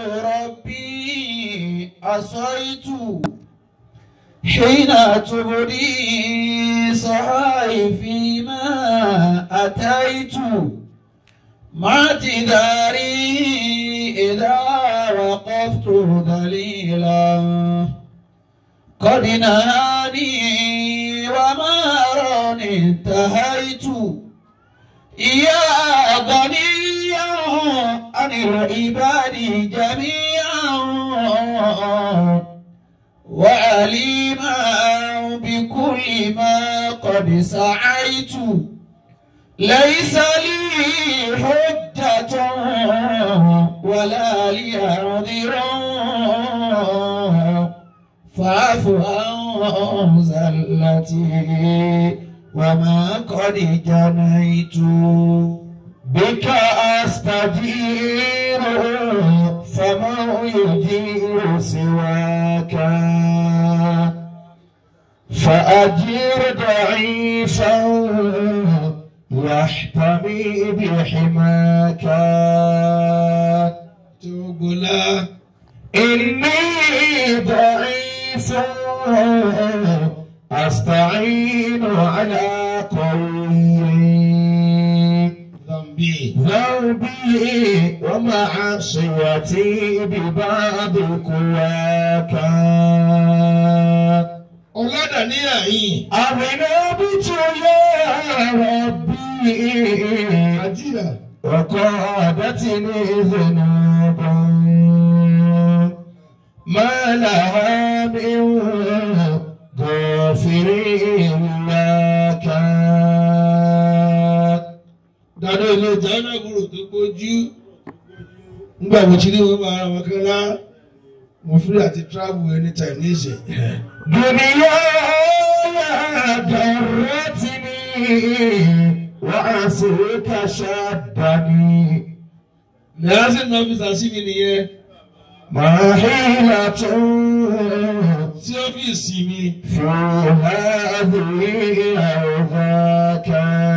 ربي عصيت حين تبدي صحائفي ما أتيت مع اعتذاري إذا وقفت دليلا قد نهاني وما راني انتهيت يا غنيا عن العباد جميعا وعليما بكل ما قد سعيت ليس لي حجة ولا لي عذر فاعف عن زلتي وما قد جنيت بك أستجير فمن يجير سواك فأجير ضعيفا يحتمي بحماك Tògbòlá إني ضعيف أستعين على قوي Zambi. ذنبي ومعصيتي بباب قواك Ọ̀làdàníyà yìí. أغنبت يا ربي Àjíyà. وقادتني ذنوبا ما لها من غافر لك Dàdé ilé China gbòòrò tó gbójú. Nígbà mo ti ní wọ́n máa ra wọn kan lá. Mo free àti travel anytime ní ìsìn. دنياي درتني وعصيك شدني Lẹ́yìn náà fi sàṣì mi nìyẹn. ما حيلة Sí ọ́fíìsì mi. في هذه أو ذاك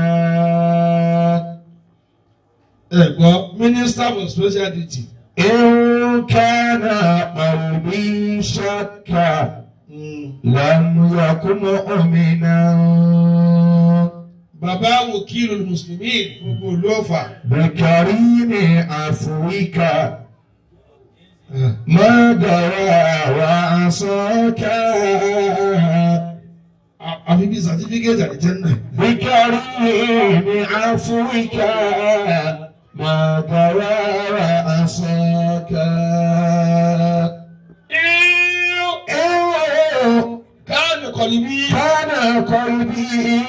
Ẹ gbọ́ Minister for Special Duty. إن كان قلبي شكا لم يكن مؤمنا Bàbá Wòkìlù Mùsùlùmí gbogbo ìlú Ọ̀fà. بكريم عفوك ما درى وعصاك Àfi bíi certificate àdìjẹ́nà. بكريم عفوك ما درى وعصاك Káàní kọ̀lì bí. كان قلبي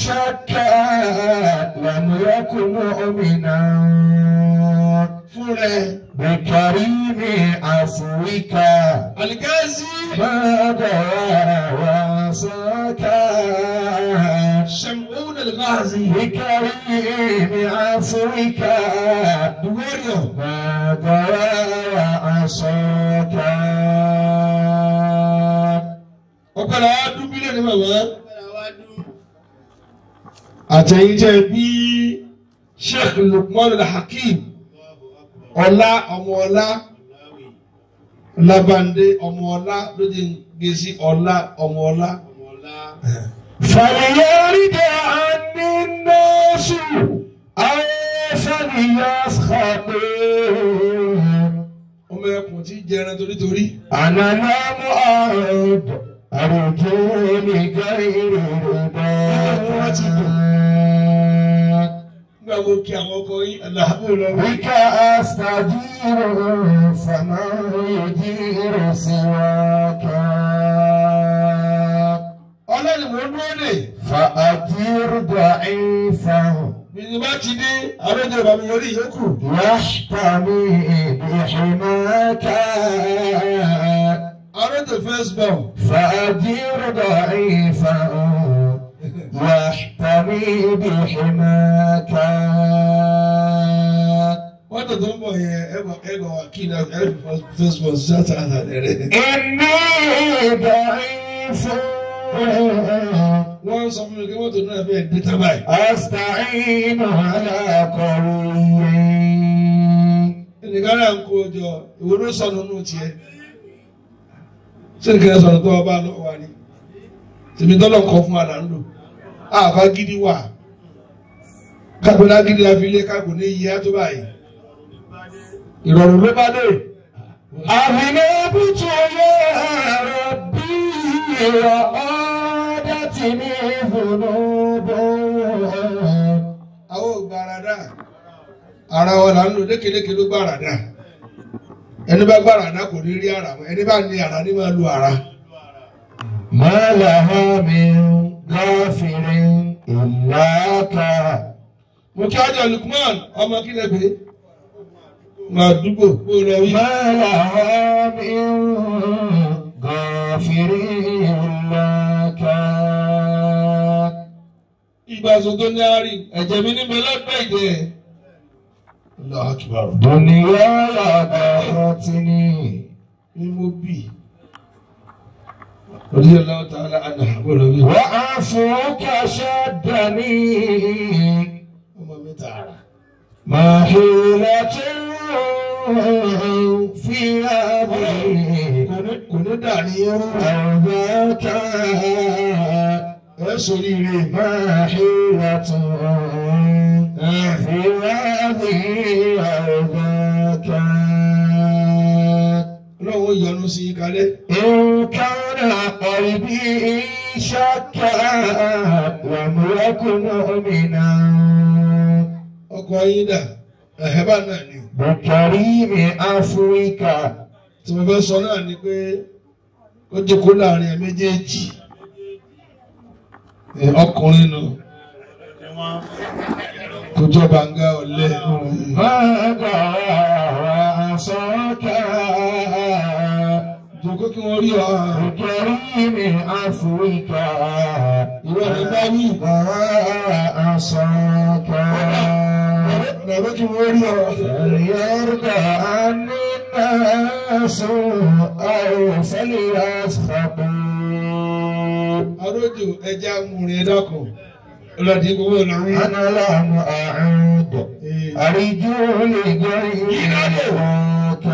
شكا لم يكن مؤمنا Fún rẹ̀. بكريم عفوك Àlìkáàzí. ما درى وعصاك Ṣẹ̀mùún Àlìkáàzí. بكريم عفوك The warrior. ما درى وعصاك Ọ̀pẹ̀lẹ̀ wa dún bílíọ̀nù bàbá. Àtẹ̀yìn jẹ́ bí Sheikh Lukman Al-Hakim. Ọlá ọmọ ọlá. Labande ọmọ ọlá ló ti ń gbé sí ọlá ọmọ ọlá. فليرد عني الناس أو فليسخطوا Ọmọ ẹkùn tí jẹran torítorí. أنا لم أعد أرجو لغير رضاك Nígbà wo kí àwọn ọkọ yín aláàbòlọ́wọ́. بك أستجير فمن يجير سواك Ọlọ́run mo dúró dè. فأجير ضعيفا Bìnnì bá ti dé, àlejò ìbámu yọrí ìyókù. يحتمي بحماك Àlejò first born. فأجير ضعيفا يحتمي بحماك Wọ́n tó tó ń bọ̀ yẹn ẹ̀gbọ́n ẹ̀gbọ́n wa kí ni ẹ̀rọ first born ṣáàtà àtàlẹ́rẹ́. إني ضعيف Wọ́n sọ fún mi kí mọ́tò náà fẹ́ dé tábà yìí. أستعين على قوي nìkan náà ń kó o jọ ìwé ló sọnù nù tiẹ̀ ṣé nìkan sọnù tó ọba lọ wà ní tèmi tọ́lọ̀ ń kọ́ fún wa là ń lò àbá gidi wà kápẹ́lá gidi la fi lé kápò ní iye tó báyìí ìrọ̀rùn ló bá dé. أذنبت يا ربي وعادتني ذنوب àwọn ò gbàràdà ara wọn là ń lò lékeleke ló gbàràdà ẹni bá gbàràdà kò ní rí ara mọ́ ẹni bá ní ara ní máa lu ara. ما لها من غافر إلاك mo kí ajá Lukman ọmọ kílẹ̀ pé máa dúgbò kó lọ wí. ما لها من غافر إلاك ìgbà sọ tó ní àárín ẹ̀jẹ̀ mi níbẹ̀ lọ́gbẹ́ ìdẹ́. Allahu Akbar. دنياي غفرتني ni mo bì. Orí ọlọ́wọ́ tá a la àná àbúrò mi. وعفوك شدني Ọmọ mi tààrà. ما حيلة في أمري Kò ní kò ní dà ní ẹrú. أرضاك Ẹ sori ire. ما حيلة في هذه أرضاك Ọlọ́wọ́ yọ́nú sí i kalẹ̀. إن كان قلبي شكا لم يكن مؤمنا Ọkọ̀ ayé dà. Ẹ̀hẹ́ bá náà ni. بكريم عفوك Tí mo fẹ́ sọ náà ni pé ó jókòó láàrin ẹ̀ méjèèjì. Ẹ, Ọkùnrin nù. Kò jọ bàǹgà ọ̀lẹ. ماذا وعصاك Jòkó kí wọ́n rí ọ. بكريم عفوك Ìwọ ni bá wí. وعصاك Bàbá kí wọ́n rí ọ. فليرضى عني الناس أو فليسخطوا Arójò ẹja amúrin ẹ dákun. Ọlọ́dì gbogbo ìlọrin. أنا لم أعود أرجو لغيرك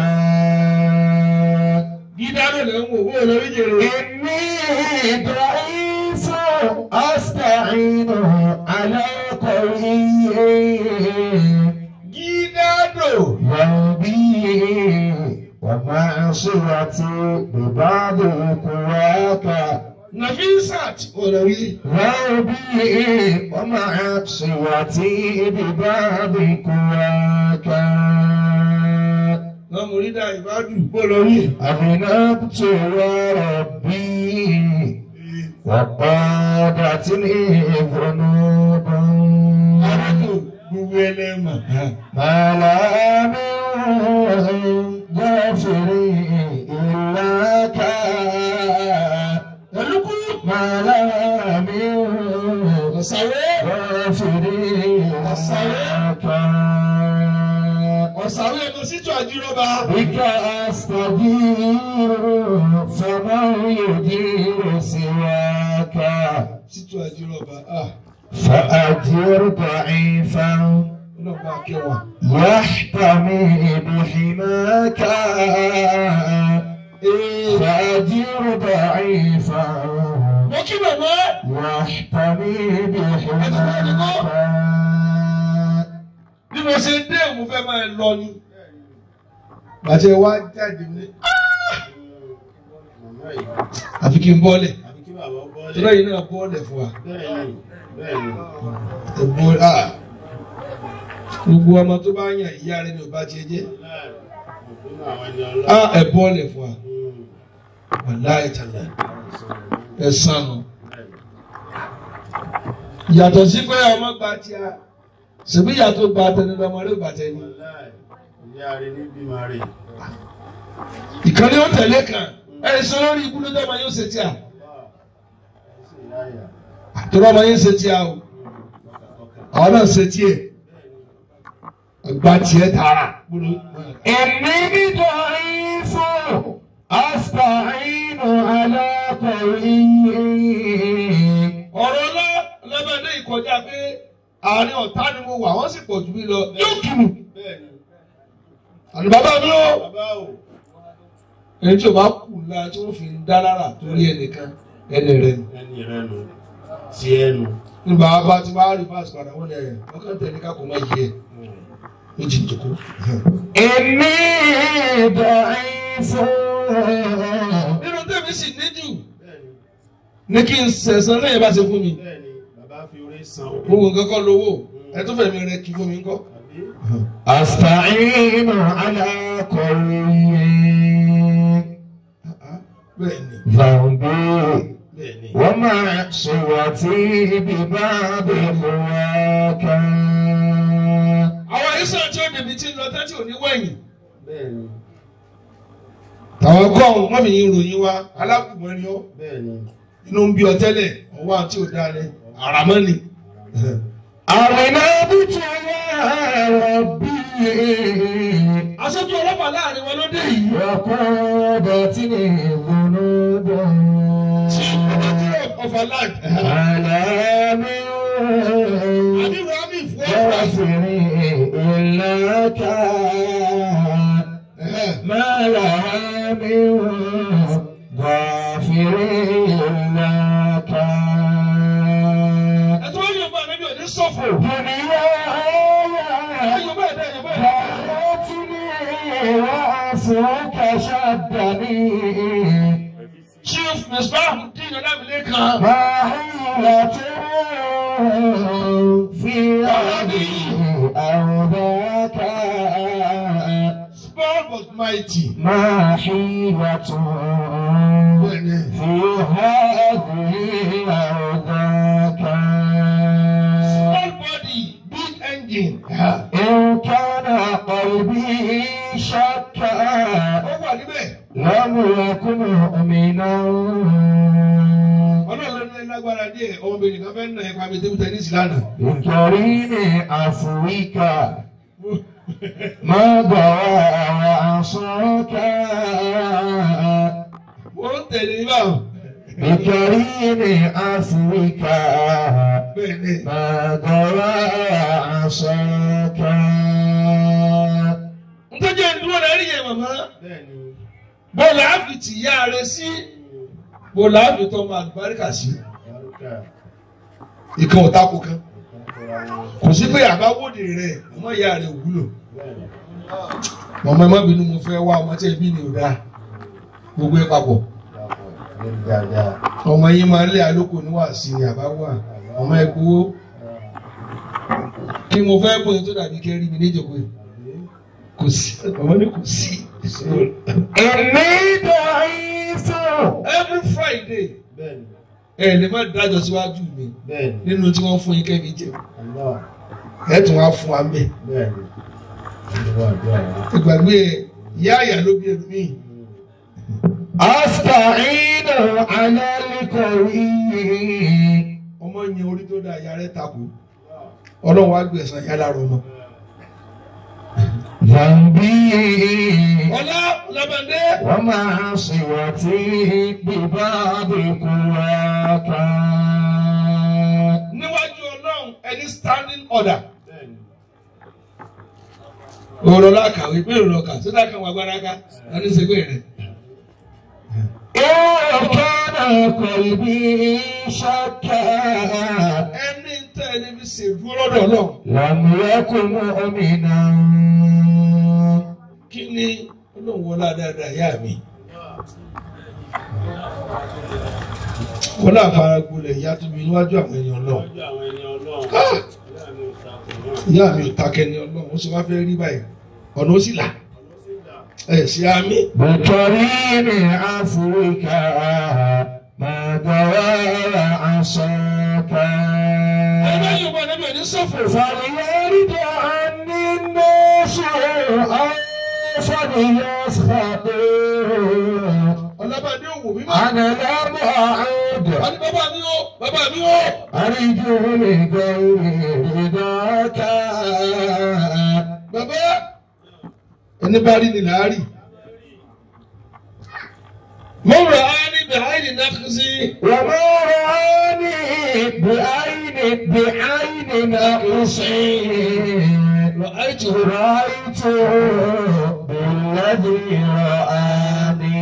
Dídáná lè ń wò bó lórí jèrè. إني ضعيف أستعين على قوي Dídádò. ذنبي ومعصيتي ببعض قواك Nafisat olórí. ذنبي ومعصيتي ببعض قواك Lọ́mọ orídà ìbádù bó lórí. أذنبت يا ربي وقادتني ذنوب Arákò gbogbo ẹlẹ́mà. ما لا من غافر إلاك Ẹlúkú. ما لا من Ọ̀sàwé. غافر إلاك Ọ̀sàwé ẹ̀kọ́ sítú àjírọ́ba. بك أستجير فمن يجير سواك Sítú àjírọ́ba. Ah, فأجر ضعيفا ọlọ́pàá akẹwà. يحتمي بحماك فأجر ضعيفا Mo kí bàbá. يحتمي بحماك Bí mo ṣe dé mo fẹ́ máa lọ ni. Bàtẹ́ wá jáde ní. Àfi kí n bọ́lẹ̀. àbí kí bàbá bọ́lẹ̀. Tọ́lá yìí náà bọ́lẹ̀ fún wa. bẹ́ẹ̀ni bẹ́ẹ̀ni Ẹ bọ́ ah. Gbogbo ọmọ tó bá yàn ìyá rẹ̀ ni ò bá tiẹ̀ jẹ́. láì òfin àwọn ẹni ọlọ́run. Ah, ẹ bọ́lẹ̀ fún wa. Wàláì tàlà. Ẹ sàn nù. Yàtọ̀ sí pé ọmọ gba tí a. Ṣèbí yàtọ̀ gba tẹni lọ́mọ rẹ̀ gba tẹni. láì ìyá rẹ̀ ní bímọ rẹ̀. Ìkànnì ó tẹ̀lé kan. Ẹ sọ lórí ikú ló dọ́mọ yóò ṣe tí a. ẹ sì láyà. Àtọ́rọ́ ọmọ yóò ṣe tí a o. Àwọn náà ṣe tí ẹ̀. Gba tiẹ̀ tààrà. إني ضعيف أستعين على قوي Ọ̀rọ̀ ọlá lẹ́bẹ̀ẹ́dẹ́ ìkọjá pé àárín ọ̀tá ni mo wà, wọ́n sì pọ̀ jù mí lọ. Yóò kì mí. bẹ́ẹ̀ni àní bàbá mi ó bàbá o ẹni tí o bá kù la tí wọ́n fi ń dá lára torí ẹnìkan ẹni rẹ ni. ẹni rẹ nu ti ẹnu ní bàbá ti bá rí fásitì padà wọ́n ní ẹ̀ ọkàn tẹ̀lé ká kò má yẹ méjì jòkó. إني ضعيف nínú tẹ̀mí sì níjù bẹ́ẹ̀ni ní kí n sẹ̀sán lẹ́yìn bá ṣe fún mi. bẹ́ẹ̀ni bàbá fi orí san gbogbo nǹkan kọ́ lówó ẹ tó fẹ̀mí rẹ kí fún mi ńkọ́. àbí أستعين على قوي bẹ́ẹ̀ni ذنبي bẹ́ẹ̀ni. ومعصيتي بباب هواك àwọn ìsàn tí ó débi tí ń lọ tẹ́tí ò ní wẹ̀yìn. bẹ́ẹ̀ni àwọn gọ́ọ̀hún wọ́n fi yin ròyìn wa alákùnrin ni ó bẹ́ẹ̀ni inú ń bí ọ tẹ́lẹ̀ ọwọ́ àti òdà ni àràmọ́ ni. أرنا بك يا ربي aṣojú ọlọ́pàá láàrin wọn ló dé yìí. وقادتني ذنوب ọfà láì. على من àbí rami fún ọfà. غافر إلا كان ما لها من غافر إلا كان ẹ̀tọ́ wọn yóò bá ẹni bí òní sọ̀fọ̀. دنياي ẹ̀yọ̀ bẹ́ẹ̀ dẹ́ ẹ̀yọ̀ bẹ́ẹ̀ dẹ́. دعوتني وعصرك شدني chief misbah dín ọ̀dàbílẹ̀ kan. ما حيلة في هذه أو ذاك small but mighty. ما حيلة bẹ́ẹ̀ni. في هذه أو ذاك small body big engine. إن كان قلبي شكا ó wà níbẹ̀. لم يكن مؤمنا ọlọ́run ló ní lágbára díẹ̀ ọmọbìnrin kan fẹ́ nà ẹ̀ka mi tẹ́bí tẹ́nísì lánàá. بكريم عفوك ما ضوى وعصاك ó ń tẹ̀lé báwọn. بكريم عفوك bẹ́ẹ̀ni. ما ضوى وعصاك ntọ́jú ìdúró rẹ̀ rí yẹn màmá. bẹ́ẹ̀ni bọ́ọ̀lù àfi tì yá rẹ̀ sí. bọ́ọ̀lù àfi tọ́ ọmọ àlùbáríkà sí. bárúkà ìkan ò tako kan. ìkọ́kọ́ra wọn kò sí pé àbáwòde rẹ̀ ọmọ ìyá rẹ̀ wúlò. bẹ́ẹ̀ni mọ̀mọ́ ẹ má bínú mo fẹ́ wá ọmọ tí ẹbí ni ò dáa. gbogbo ẹ papọ̀. dàpọ̀ lórí dáadáa ọmọ yín máa ń lé àlókò níwàásí ni àbá wà. ọmọ ẹ gbowó. kí mo fẹ́ bóyá tó dàbí kẹ́rí mi níjọba yìí. kò sí ọmọ ní kò sí. إني ضعيف every friday bẹ́ẹ̀ni ẹ lè má dájọ́ síwájú mi bẹ́ẹ̀ni nínú tí wọ́n fún yín kẹ́mi jẹ Allah ẹ tún wá fún wa mẹ́ bẹ́ẹ̀ni ìjọba àdúrà rẹ ìgbàgbé ìyá àyà ló bí ẹnu mí أستعين على القوي ọmọ yẹn orí tó dá ìyá rẹ takò ọlọ́run wá gbẹ̀sán ìyá lára ọmọ. ذنبي ọlá lọ́bàdé ومعصيتي بباب قواك níwájú ọlọ́run ẹni standing order bẹ́ẹ̀ni òrò lákàwé pé òrò kà tó dákà wà gbára ká lọ́dún ṣègbè rẹ̀. إن كان قلبي شكا ẹni tẹ́ ẹni fi ṣèdúró lọ́dọ̀ ọlọ́run لم يكن مؤمنا kí ni ọlọ́run wọlá dáadáa ìyá mi. wọlá àfaragbolẹ̀ ìyá tó mi níwájú àwọn ẹni ọlọ́run. lọ́jọ́ àwọn ẹni ọlọ́run Ah! ìyá ìyá mi ò takò náà mi ò takẹ́ ni ọlọ́run ó sì wá fẹ́ rí báyìí ọ̀nà ó sì là ẹ̀ sí àmì. بكريم عفوك ما دوى عصاك ẹgbẹ́ yorùbá níbi ẹni sọ̀fọ̀ فليرد عني الناس أو فليسخطوا ọlọ́bàdé òwò mímọ́. أنا لم أعد wọ́n ní bàbá mi ó bàbá mi ó. أرجو لغير رضاك bàbá ẹni bá rí ni làárì. mo rà á ní bẹ̀háìnì nákàsí. وما رآني بعين بعين نقصي رأيت رأيت الذي رآني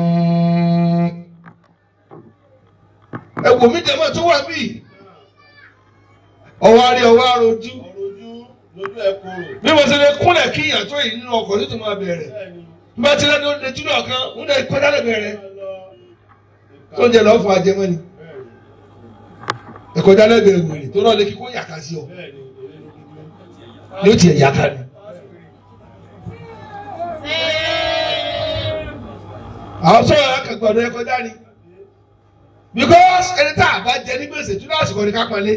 ẹ̀wò mi jẹ́ mọ́ tó wà bí ọwọ́ àrí ọwọ́ àròjú ọ̀rọ̀ ojú lójú ẹ̀ kúrò. bí mo ṣe lè kúnlẹ̀ kí ìyàn tó yìí nínú ọkọ̀ tó tó máa bẹ̀rẹ̀ bẹ́ẹ̀ni bí wọ́n ti lẹ́nu lè túnú ọ̀kan ń lè kọjá lè bẹ̀rẹ̀ lọ tó ń jẹ lọ́ọ́ fún ajẹmọ́ ni bẹ́ẹ̀ni ẹ̀kọ́já lẹ́bẹ̀rẹ̀ wèrè tó náà lè kíkó yàká sí ọ bẹ́ẹ̀ni èrè ló dúdú. ní ó tiẹ̀ yàká ni. àwọn sọ̀rọ̀ akẹ́gbọ̀dọ̀ ẹ̀kọ́já ni because ẹni tá a bá jẹ ní gbèsè tún lásìkò ní ká pọ́nlé.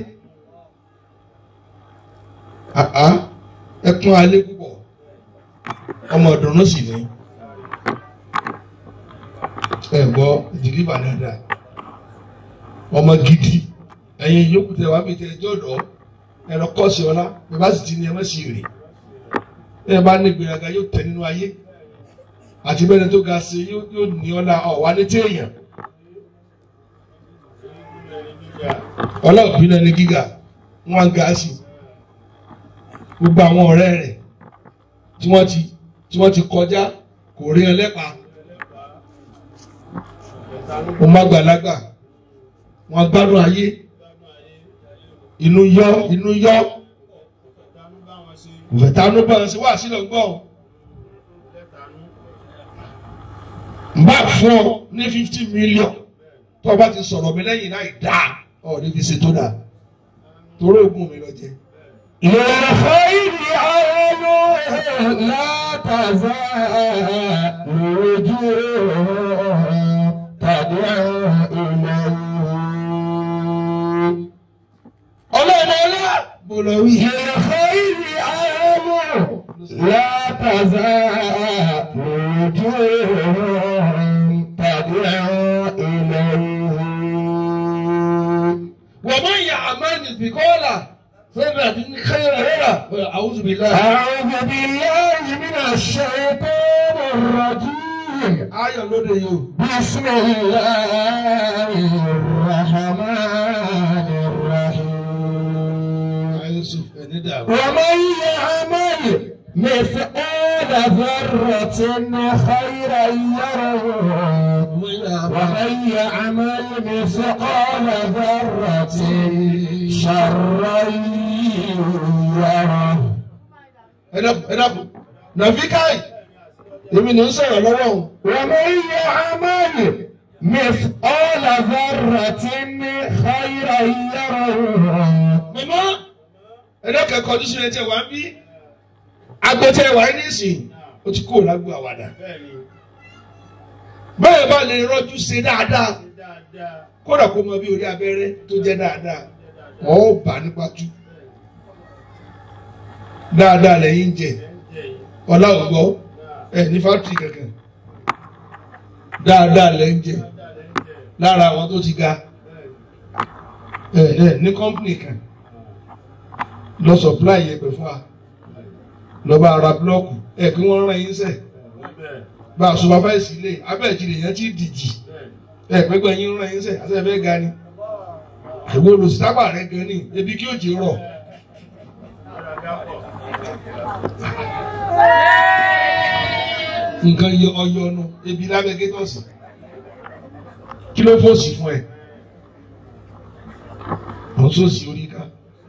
àá ẹkún alẹ́ púpọ̀ ọmọ ọ̀dọ́nù sì ni ẹ gbọ́ ìdílé bàdàdà ọmọ gidi ẹ̀yin yòókù tẹ wá mi tẹ ẹjọ́ dọ̀ ẹ̀rọ kọ́ọ̀sì ọlá ẹ bá sì ti ní ẹ má sì rè ẹ bá ní ìgbéraga yóò tẹ nínú ayé àti bẹ́ẹ̀ tó ga sí yóò yóò ní ọlá ọ̀wá ní téèyàn ọlọ́ọ̀bí náà ní gíga wọ́n ga sí gbogbo àwọn ọ̀rẹ́ rẹ̀ tí wọ́n ti tí wọ́n ti kọjá kò rí ẹ lẹ́pa mo má gbàlagbà wọ́n gbádùn ayé inú yọ inú yọ Ìtànú bá wọn ṣe kò fẹ́ tanú bá ń ṣe wá sílẹ̀ gbọ́ lẹ́tànú. n bá fún ọ ní fifty million tó o bá ti sọ̀rọ̀ mi lẹ́yìn náà dá ọ ní fi ṣe tó dà torí oògùn mi lọ jẹ. للخير عين لا تزال وجوه تدعو إليه ọlọ́run ọlá mo lọ wí. للخير عين لا تزال وجوه تدعو إليه ومن يعمل مثقال ذرة خيرا يرى أعوذ بالله. أعوذ بالله من الشيطان الرجيم ayọ̀ lóde yìí بسم الله الرحمن الرحيم o. Yusuf ẹni dàrú. ومن يعمل مثقال ذرة خيرا يره ومن يعمل مثقال ذرة شرا يره ẹ dákun ẹ dákun nàfíkàì èmi ní ń sọ̀rọ̀ lọ́wọ́ o. ومن يعمل مثقال ذرة خيرا يره mọ̀mọ́ ẹ dákun ẹ̀kọ́ ọdún sílẹ̀ tẹ̀ wá ń bí. agbẹ́tẹ̀ wá ní ìsìn o ti kó lágbo àwàdà. Bẹ́ẹ̀ni bẹ́ẹ̀ bá lè rọ́jú ṣe dáadáa ṣe dáadáa. kódà kó mọ bí orí abẹ́rẹ́ tó jẹ́ dáadáa ọ̀ bá nípa tú. dáadáa lẹ́yìn jẹ Ẹ ń jẹ yìí. ọlá ògbọ́ ẹ ní fátìrì kankan dáadáa lẹ́yìn jẹ Dáadáa lẹ́ ń jẹ. lára àwọn tó ti ga Bẹ́ẹ̀ni. ẹ ẹ ní kọ́mpìnì kan lọ supply yẹpẹ fún wa lọ bá ara búlọ́ọ̀kù ẹ kí wọ́n rán yín sẹ̀ Bẹ́ẹ̀ bá a supervise ilé abẹ́ ìjìnlẹ̀ yẹn ti dìjì bẹ́ẹ̀. ẹ pẹ́pẹ́ yín rán yín sẹ̀ àti ẹ fẹ́ ga ni àwọn olùsítápà rẹ gan ni ebi kí òjì rọ̀ Ara dápọ̀. nǹkan yọ ọyọnu ebi lábẹ́ gétọ̀sì kí ló fòsì fún ẹ àwọn sòsì orí ká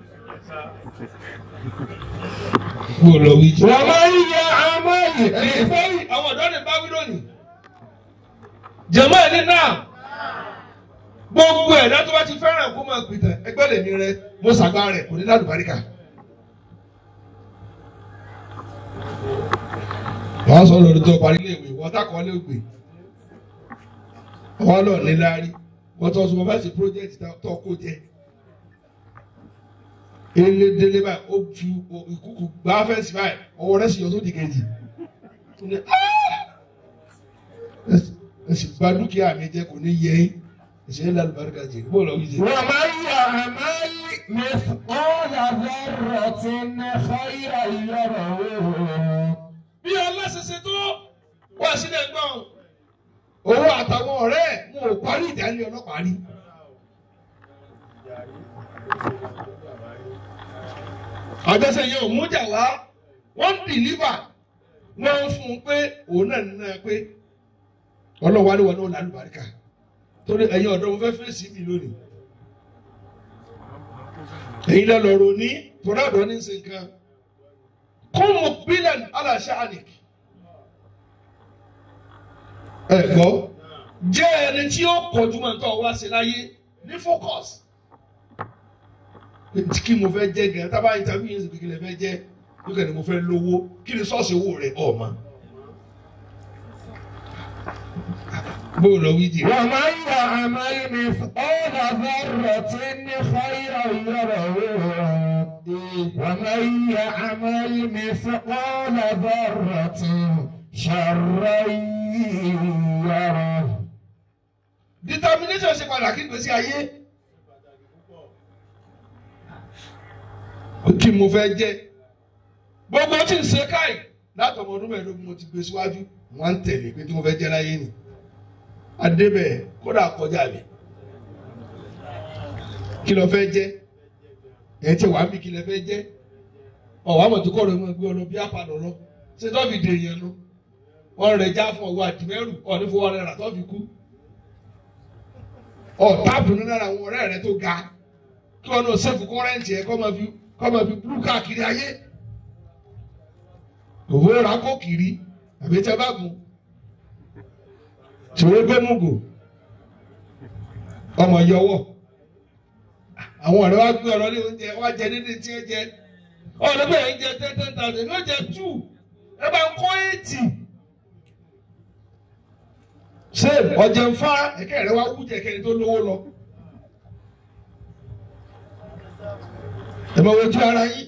kó o lọ wí jẹ. ومن يعمل ẹ̀yin fẹ́yìn àwọn ọ̀dọ́ ní báwí lónìí. jẹ̀mọ́ ẹ̀ ní náà gbogbo ẹ̀dá tó bá ti fẹ́ràn kó máa pìtàn ẹgbẹ́ lèmi rẹ mo ṣàgbá rẹ̀ kò ní ládùbáríkà. wọ́n sọ lórí tó parí léèwé wọ́n tákọ́ lé ògbè wọ́n lọ ní láárí wọ́n tó sọ bá ṣe project tó kó jẹ. ilé délé báyìí ó fi ìkúkú gbá fẹ́ǹsì báyìí ọwọ́ rẹ̀ sì yọ sódì kejì ó ní ẹ sì gba dúkìá mi jẹ kò ní yẹ yín ẹ sì ń lálẹ́ barika jẹ bó lọ wí jẹ. ومن يعمل مثقال ذرة خيرا يره bí ọlọ́sẹsẹ tó wá sílẹ̀ gbọ́n owó àtàwọn ọ̀rẹ́ ẹ̀ mo ò parí ìdálé ọlọ́pàá rí. àjọṣe yẹn ò mújà wá wọ́n ń dìlíbà wọ́n ń fún un pé òun náà ń ná pé ọlọ́wọ́ àríwá náà lálùbáríkà torí ẹ̀yin ọ̀dọ́ mo fẹ́ fèsì mi lónìí èyí lọ lọ́rọ̀ ní torí ọ̀dọ́ ní ṣe nǹkan kún mu bílíọ̀nù aláṣẹ àníkì ẹ gbọ́ jẹ́ ẹni tí ó kọjú mọ́ nǹkan wá sí láyé ní focus kí mo fẹ́ jẹ́ gẹ̀ẹ́ tábà interview yẹn sì kékeré fẹ́ jẹ́ lókè ni mo fẹ́ lówó kí ni sọ́ọ̀sì owó rẹ̀ ọ̀ma bó lọ wí jì. ومن يعمل مثقال ذرة خيرا يره ومن يعمل مثقال ذرة شرا يره determination ṣe pàtàkì gbèsè ayé. kí mo fẹ́ jẹ́ gbogbo tí ń ṣe káì láti ọmọ ọdún mẹ́ẹ̀ẹ́dógún mo ti gbé síwájú wọ́n ń tẹ̀lé pé tí mo fẹ́ jẹ́ láyé ni adébẹ̀ kódà kọjá mi kí ló fẹ́ jẹ́ ẹ̀ tí wàá mi kí ló fẹ́ jẹ́ ọ̀wá mọ̀ tó kọ̀rọ̀ mọ́ gbé ọ lọ bí apàdé lọ ṣé tó fi dè yẹn nu wọ́n rẹ̀ já fún ọwọ́ àdìmẹ́rù ọ̀ní fowó rẹ̀ rà tó fi kú ọ̀táàbù nínú àwọn ọ̀rẹ́ rẹ̀ tó ga kí wọ́n náà sẹ́fù kọ́rẹ́ǹtì ẹ̀ kọ́ máa fi kọ́ máa fi búrú káàkiri ayé kò fowó ra kó kiri àbí tẹ́ bá gùn tìwé gbé mugu ọmọ yọwọ́ àwọn ọ̀rẹ́ wa gbé ọ̀rọ̀ ní oúnjẹ wa jẹ nídìí tí ẹ jẹ ọ̀rẹ́ bẹ́ẹ̀ ń jẹ ten ten thousand ní ó jẹ two ẹ bá ń kọ́ eighty ṣé ọ̀jẹ̀ ń fa ẹ̀kẹ́ rẹ wá wú jẹ kẹ́ni tó lówó lọ. ẹ máa wojú ara yín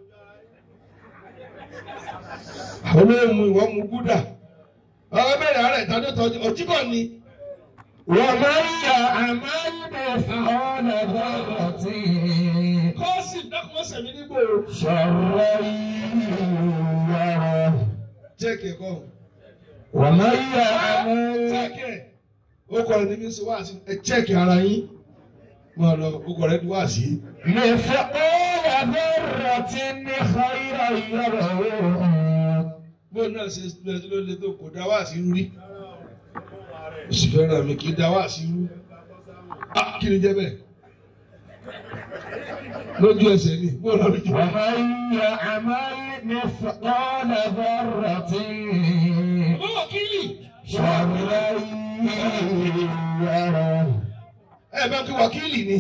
olóòmù ìwọ mu gúdà ọ bẹ̀rẹ̀ ara ìtàdé tọ́jú ọjíkọ̀ ni ومن يعمل مثقال ذرة kọ́ọ̀sì dákúmọ̀sẹ̀ mi nígbò شرا يره jẹ́kẹ̀ kọ́ ومن يعمل jẹ́kẹ̀ ó kọ́ ẹni bí sọ wá sí ẹ jẹ́kẹ̀ ara yín máa lọ ó kọ́ rẹ wá sí. مثقال ذرة خيرا يره bóun náà ṣe ṣe ló lè tó kò dá wá sí rí oṣù fẹ́ràn mi kì í dá wá sí rú Ah, kí ni jẹ́ bẹ́ẹ̀ lójú ẹsẹ̀ ni bóun náà lójú ẹsẹ̀. ومن يعمل مثقال ذرة Bàbá wákìlì. شرا يره Ẹ bá kí wákìlì ni.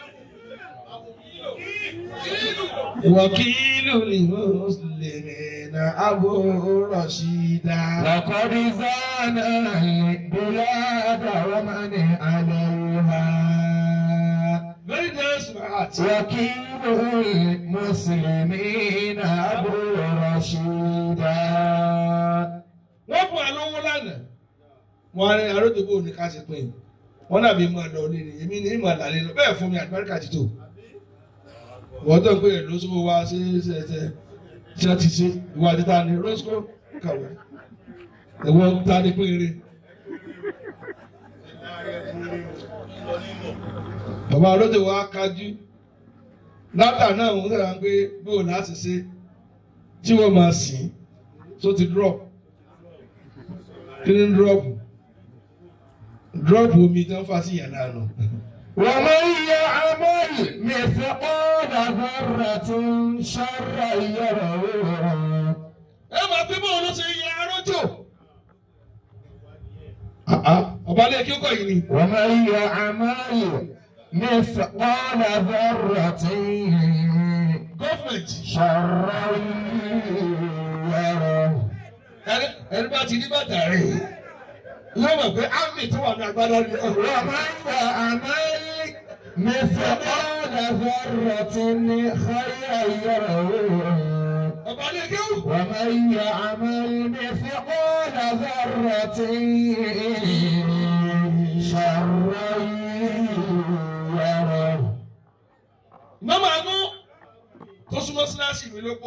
Wákìlù ni Mùsùlùmí na Abu Rashida. لقد زان البلاد ومن عليها Very nice smart. وكيل المسلمين أبو رشيدا Wọ́n fún àlọ́wọ́ lánàá. Wọ́n á ní aródòbó ní ká ṣe pín in. Wọ́n dàbí máa lọ ní ni èmi ní ìmọ̀ àlàlẹ́ lọ. Bẹ́ẹ̀ fún mi àgbáríkà ti tò. Wọ́n tó ń pè é lóṣùwò wá sí ṣe ṣe ṣe ti ṣe ìwà àdìta ni Roscoe kàwé. Ẹ̀wọ̀n ta ni péré. Bàbá olóde wa kájú. Látà náà wọ́n sọ̀rọ̀ pé bóò láti ṣe tí wọ́n máa sìn tó ti drop. Kí ni drop? Drop omi tí wọ́n fà sí ìyànà àná. ومن يعمل مثقال ذرة شرا يره Ẹ máa pé bóun ló ṣe yẹ arójò. Ọba ilé kí ó kọ̀ yìí ni. ومن يعمل مثقال ذرة Gọ́fìmẹ̀ntì. شرا يره Ẹni ẹni bá ti ní bàtà rẹ̀. Yóò mọ̀ pé ámì tó wà ní agbádá ni ọ̀rọ̀ àmọ́. ومن يعمل مثقال ذرة خيرا يره Ọba ilé kí ó. ومن يعمل مثقال ذرة شرا يره Mọ́mọ́ àánú tó súnmọ́ síláṣì mi ló kó.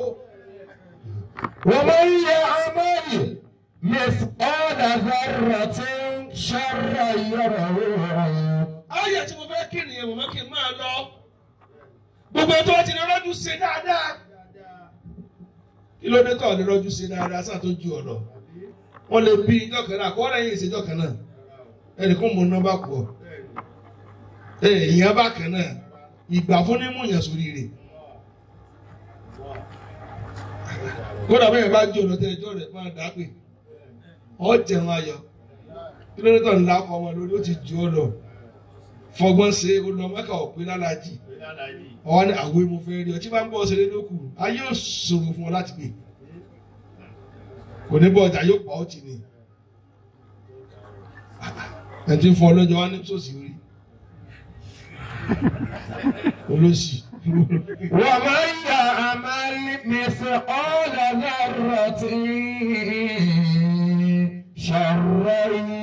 ومن يعمل مثقال ذرة شرا يره Ayé tí mo fẹ́ kí nìyẹn mo mọ́ kí n máa lọ. Gbogbo tó ti ní ọlọ́dún ṣe dáadáa. Kí kí ló dé tọ̀ ní rọ́jú sí dáadáa sáà tó ju ọ̀nà wọ́n lè bí ijọ́ kan náà kọ́ lẹ́yìn ìṣèjọ́ kan náà ẹnìkan mú nọ́mbà pọ̀ èèyàn bá kan náà ìgbà fún ní múyàn sórí rẹ̀ kódà bẹ́ẹ̀ bá jó lọ́tẹ̀ ẹjọ́ rẹ̀ máa dá pé ọ jẹun ayọ̀ kí ló dé tọ̀ ńlá ọkọ̀ ọmọ lórí ó ti ju ọ lọ fọgbọ́n ṣe olùmọ́kà òpin lálàjì ọwọ́ ní àwọ̀ mo fẹ́ rí ọ tí bá ń bọ́ ṣeré lókù ayé ò ṣòro fún ọ láti gbé kò ní bọ́ ọjà yóò pa ọ́ tì ní ẹ̀ tí ń fọ ọlọ́jọ́ wá ní sòsì orí olóṣì ومن يعمل مثقال ذرة شرا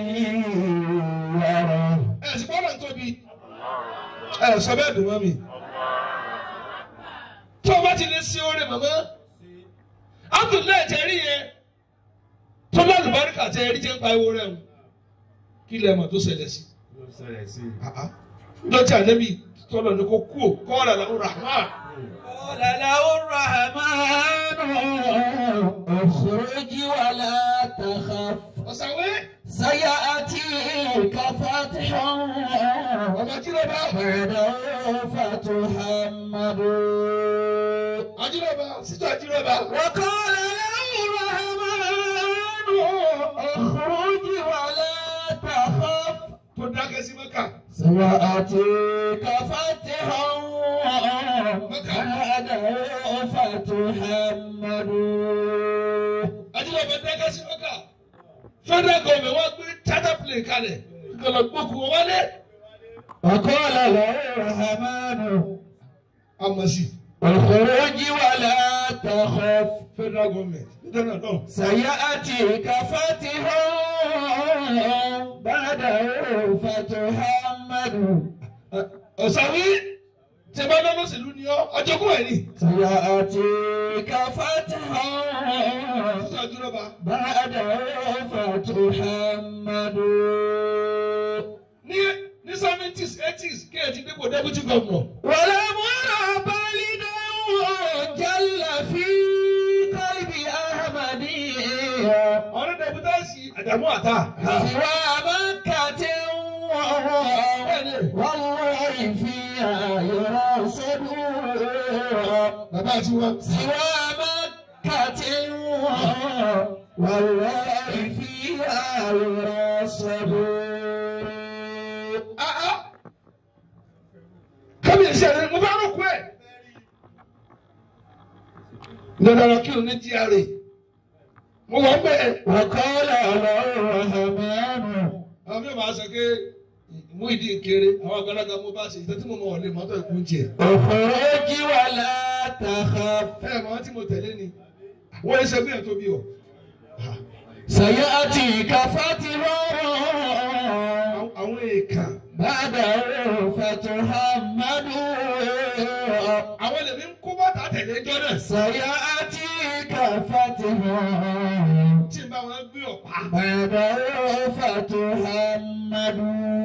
يره ẹ sì gbọ́dọ̀ tóbi ẹ sọ bẹ́ẹ̀ dùn mọ́ mi tó o bá ti lè ṣe oore màmá Abdullahi tẹ rí yẹn tó lálùbáríkà tẹ rí jẹ́ ń pa ewo rẹ̀ ń kí lè mọ̀ tó ṣẹlẹ̀ sí ló ṣẹlẹ̀ sí i. lọ́jà nẹ́bí tọ́lọ̀ ní kó kú ò kọ́ ọ̀rọ̀ làwọn rahman قال له الرحمن اخرج ولا تخف ọ̀sàwé سيأتيك فتح ọmọ jíròbá بعده فتحمد ajíròbá sítọ́ ajíròbá وقال له الرحمن اخرج ولا تخف tó dákẹ́ sí mẹ́kà سيأتيك فتح بعده فتحمد ajíròbá dákẹ́ sí mẹ́kà federal government wọ́n gbé charter plane kalẹ̀ ìkọlọ̀ gbókùn wọn wálé وقال له الرحمن àmọ̀ sí اخرج ولا تخف federal government nítorí náà سيأتيك فتح بعده فتحمد ọ̀sàwé tí a bá lọ́nà sílùú ni ọ́ ọjọ́kùn ẹ̀ ní سيأتيك فتح sítọ́ ajíròbá بعده فتحمد ní ní seventies eighties kí ẹ ti dépò deputy governor ولم أرى بالدا جل في قلب أحمد ọ̀rẹ́ deputy àdàmú àtà سوى مكة والله فيها يرصد bàbá àti wọn. سوى مكة والله فيها يرصد kábíyèsí ẹ̀rẹ́ mo fẹ́ rúkú ẹ̀. dandan kí o ní GRA mo wọ́n bẹ́ẹ̀. وقال له الرحمن àwọn mi ò máa sọ pé mú ìdí nkéré àwọn àgbàlagbà mo bá ṣe ìtẹ́ tí mo mọ̀ ọ̀lẹ́ mọ́tò ìkú jẹ. اخرج ولا تخف ẹ ẹ̀ mọ́ tí mo tẹ̀lé ni wọ́n ṣe bí ẹ̀ tó bí ọ. سيأتيك فتح àwọn èèkàn بعده فتحمد àwọn ẹlẹ́mí ń kó bàtà tẹ̀lé ẹjọ́ náà. سيأتيك فتح tí n bá wọn gbé ọ̀pá. بعده فتحمد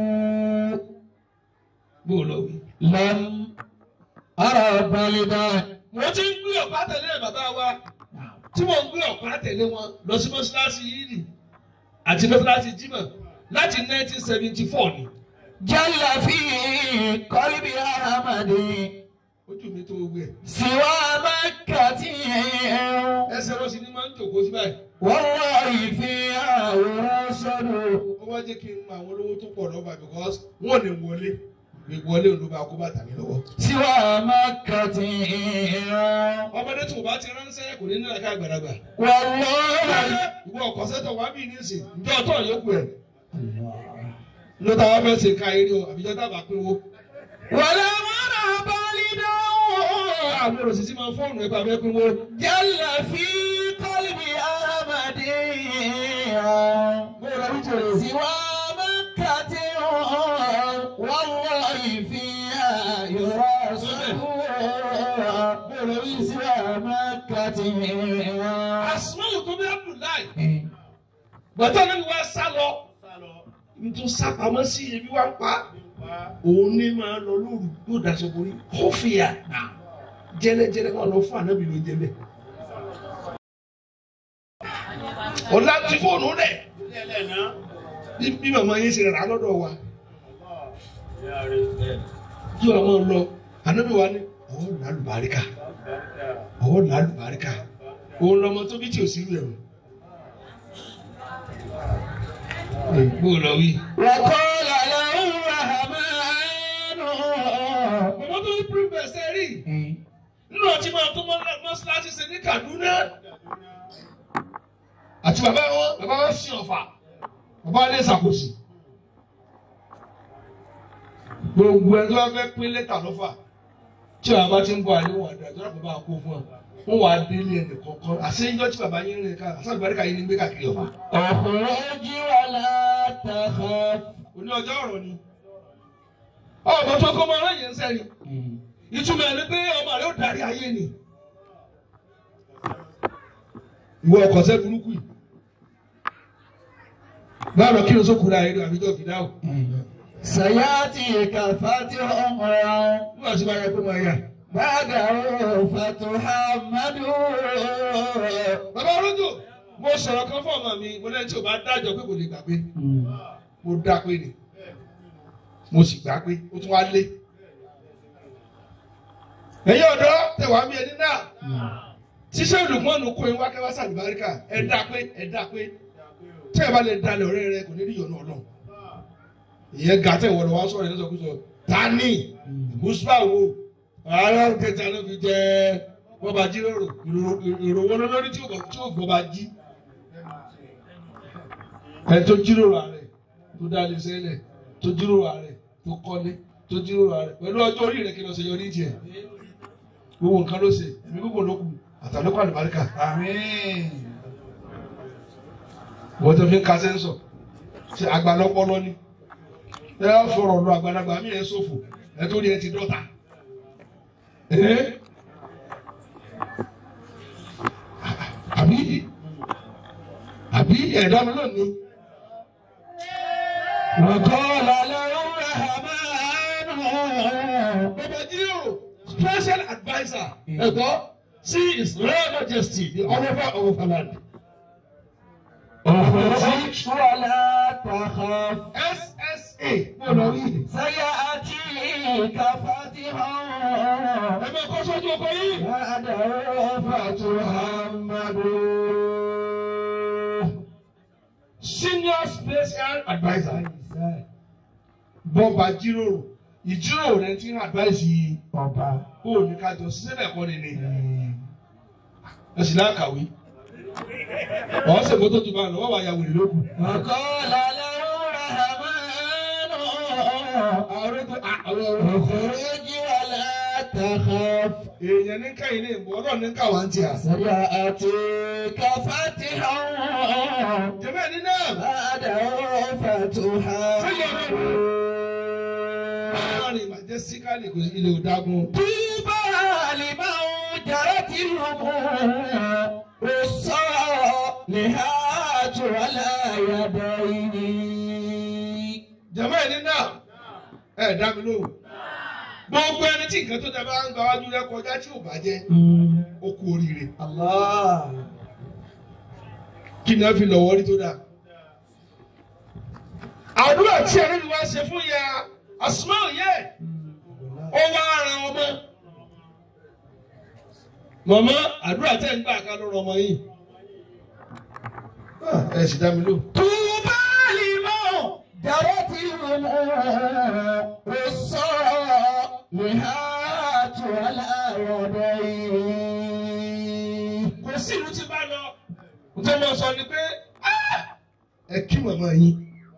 bó o lọ wí. لم أرى بلدا mo ti ń gbé ọ̀pá tẹ̀lé bàbá wa tí mo ń gbé ọ̀pá tẹ̀lé wọn lọ sí mọ́ṣáláṣí yìí nì àti mọ́ṣáláṣí jímọ̀ láti 1974 ni. جل في قلب أحمد ojú mi tó gbé ẹ̀. سوى مكة ẹsẹ̀ rọ́ọ̀sì ni máa ń jòkó sí báyìí. والله فيها يرصد ó wá jẹ́ kí n mọ àwọn olówó tó pọ̀ lọ́ba because wọ́n lè wọlé ìwọlé òun ló bá kó bàtà mi lọ́wọ́. سوى مكة ọmọdé tó o bá ti ránṣẹ́ kò ní nílẹ̀ ká àgbàlagbà. والله ìwọ ọkọ̀ sẹ́tọ̀ wá bí nísìn ǹjọ́ ọ̀tọ̀ yókù ẹ̀. ló ta wá fẹ́ ṣe ká eré o àbíjọ́ tábà pé wo. ولا مرى بالدا àwọn òṣìṣẹ́ máa fọ́ọ̀nù ẹ̀ bá fẹ́ pé wo. جل في قلب أحمد سوى مكة والله فيها يرصد سوى مكة àsùnwòn tó bí Abdullahi gbọ́dọ̀ nínú wa sá lọ nítorí sá pamọ́ sí ebi wa ń pa òun ní máa lọ lóru yóò daṣọ borí kófìyà jẹlẹjẹlẹ wọn lọ fún ànábì ló jẹ bẹ́ẹ̀. ọ̀la ti fóònù rẹ̀ Lẹ́lẹ̀ náà. bí bí màmá yín ṣe rà lọ́dọ̀ wa Ìyá rẹ̀ bẹ́ẹ̀. kí wọ́n máa lọ ànábì wa ní ọ̀hún làlùbáríkà Bàtà. ọ̀hún làlùbáríkà òun lọmọ tó bí tí ò sí rẹ̀ o. Bó lọ wí. وقال له الرحمن Bàbá tó ní pírípẹ̀ sẹ́rí nínú ọtí máa tó mọ́ṣáláṣí ṣe ní Kaduna. Àti bàbá wọn, bàbá wọn sí ọ̀fà, bàbá wọn lè ṣàkóso. Gbogbo ẹni tó bá fẹ́ pín lẹ́tà lọ́fà tí bàbá ti ń bọ̀ àléwọ̀n àdúrà tó dábàá bá kó fún ọ. Wọ́n wà á délé ẹnì kọ̀ọ̀kan. Àṣeyíjọ́ tí bàbá yín rìn ká, àṣà àlùbáríkà yín ní gbé káàkiri ọ̀fà. اخرج ولا تخف Òní ọjọ́ ọ̀rọ̀ ni. Ọ̀bọ̀ tó kọ́ máa ráyè ń sẹ́ni. ìtumọ̀ ẹni pé ọmọ rẹ ó darí ayé ni. ìwọ ọkọ̀ sẹ́ burúkú yìí. báwo kí ló sókùnrin ayé lọ àbíjọ́ fi dáhùn. سياتيك فتح nígbà tí wọ́n yẹ kó máa yà. بعده فتحمد bàbá olóńgbò mo sọ̀rọ̀ kan fún ọmọ mi mo lẹ́yìn tí o bá dájọ́ pé kò lè gbà pé mo dá pé ni mo sì gbà pé ó tún wá lé. ẹ̀yin ọ̀dọ́ tẹ̀wá mi ẹni náà ṣíṣẹ́ olùkọ́nù kó ewa kẹwàá sàlùbáríkà ẹ dá pé ẹ dá pé tí ẹ bá lè dalẹ̀ ọ̀rẹ́ rẹ kò ní rí ìyọ̀nù ọlọ́run ìyẹn ga tẹ̀ wọ́n lọ wá sọ̀rọ̀ ẹ̀ lọ́sọ̀kúsọ tani mùsùlùmá wo ara kẹta ló fi jẹ bọ́ba jíròrò ìròwọ́ lórí tí ò bọ́ba jí ẹ tó jíròrò ààrẹ tó dá lè sẹ́lẹ̀ tó jíròrò ààrẹ tó kọ́lé tó jíròrò ààrẹ pẹ̀lú ọjọ́ orí rẹ̀ kí lọ ṣe yọrí tiẹ̀ gbogbo nǹkan ló ṣe èmi gbogbo ló kù àtàlẹ́kọ̀ àlùbáríkà آمين wọ́n tó fi ń ka sẹ́ńsọ̀ ṣe àgbàlọ́pọ̀lọ́ ni ẹ á fọ̀rọ̀ lọ àgbàlagbà mí ẹ ṣòfò ẹ tó rí ẹ ti dọ́ta. Ẹ́ àbí àbí ẹ̀dá mi lónìí. وقال له الرحمن Bàbá Jíò special adviser ẹ̀gbọ́ sí his royal majesty the honourable of Holland. اخرج ولا تخف SSA gbọ́dọ̀ rí. سيأتيك فتحا Ẹ máa kọ́ sójú ọkọ yìí. بعده فتحمد Senior special adviser. Bọ́ba jíròrò ìjíròrò rẹ ti ń advice yìí. ọba Kó o ní ká jọ ṣiṣẹ́ bẹ̀ kọ́ ni ni. Ẹ sì láǹkàwé. Ọ̀hún ṣègbó tó ti bá a lọ, wọ́n wá ya wèrè lókun. وقال له الرحمن Àwọn ọ̀rẹ́ àwọn ọ̀rẹ́ اخرج ولا تخف èèyàn ní káyìn ní ìbò ọlọ́run ní káwá ń tià. سيأتيك فتحا Jẹ́bẹ́ ní náà. بعده فتحمد Láàrin majestically kò sí ilé òdágun. طوبى لمن جرت الأمور الصالحات على يديه Jẹ́bẹ́ ní náà. Ẹ dá mi lóhùn. Gbogbo ẹni tí nǹkan tó dábàá ń gba wájú rẹ kọjá tí ò bàjẹ́, ó kú oríire. الله Kí ni wọ́n fi lọ́wọ́ rí tó dáa? Àdúrà tí ẹni mi wá ṣe fún ya Asmau yẹ, ó wá ara ọmọ. Màmá àdúrà tẹ̀ ń gbà ká ló rọ ọmọ yìí. Ah, Ẹ sì dá mi lóhùn. طوبى لمن جرت الأمور الصالحات على يديه kò sí ìlú tí bá lọ tó mọ sọ ni pé "Ah, ẹ kí màmá yín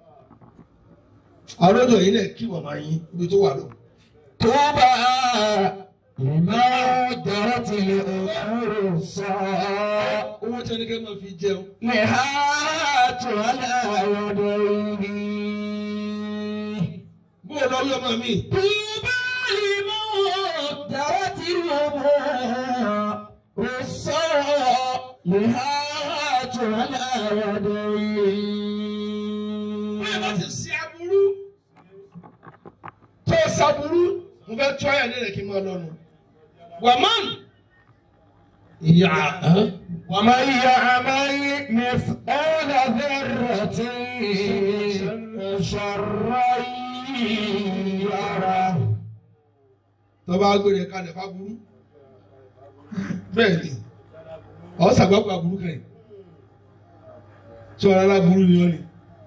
àròdò yìí náà kí màmá yín ibi tó wà lọ. طوبى لمن جرت الأمور الصالحات owó tí ẹnikẹ́ máa fi jẹun نهات على يديه bó o lọ rí ọmọ mi طوبى لمن جرت الأمور الصالحات على báyọ̀ bá ti يديه ṣe aburú tó ṣaburú mo fẹ́ tọ́ ẹ̀yà nílẹ̀ kí n máa lọ́nu. wàmán ìyá ومن يعمل مثقال ذرة شرا يره tó bá gbére kalẹ̀ fáburú bẹ́ẹ̀ ni ọ̀ sàgbàgbà burú kẹ́yìn tí ọ̀rọ̀ aláburú ni ó ní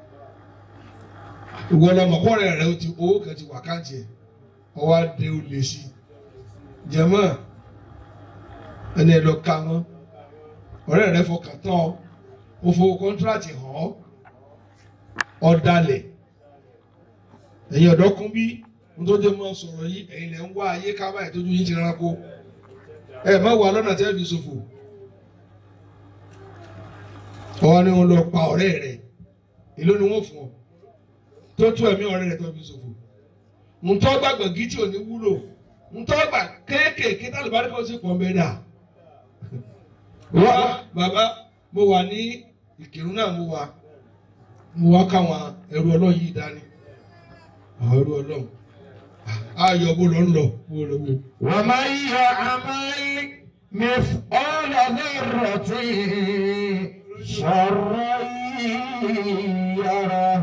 ìwọ lọmọ kọ́rẹ́ rẹ ó ti owó kan ti wà káàtì ẹ̀ ọwọ́ adé ó lè sí jẹ̀mọ́ ẹni ẹ̀ lọ ka wọn ọ̀rẹ́ rẹ fọkàn tán ọ ó fowó kọ́ńtíráàtì hàn ọ́ ọ̀dàlẹ̀ ẹ̀yin ọ̀dọ́ kún bí nítorí mọ́ sọ̀rọ̀ yìí ẹ̀yin lẹ̀ ń wá ayé ká báyìí tójú yín ti ránkó ẹ̀ má wà lọ́nà tẹ́ fi ṣòfò ọwọ́ ni wọ́n lọ pa ọ̀rẹ́ rẹ̀ èló ni wọ́n fún ọ tó tú ẹ̀mí ọ̀rẹ́ rẹ̀ tó fi ṣòfò ntọ́ gbàgbọ́ gítí ò ní wúlò ntọ́ gbà kéékèèké tá àlùbáríkà ó sì pọ̀ mbẹ́ dà wá bàbá mo wà ní ìkírun náà mo wà mo wá káwọn ẹrú ọlọ́run yìí dání àwọn ẹrú ọlọ́run ayọ̀ bó lọ ń lọ bó lọ wò. ومن يعمل مثقال ذرة شرا يره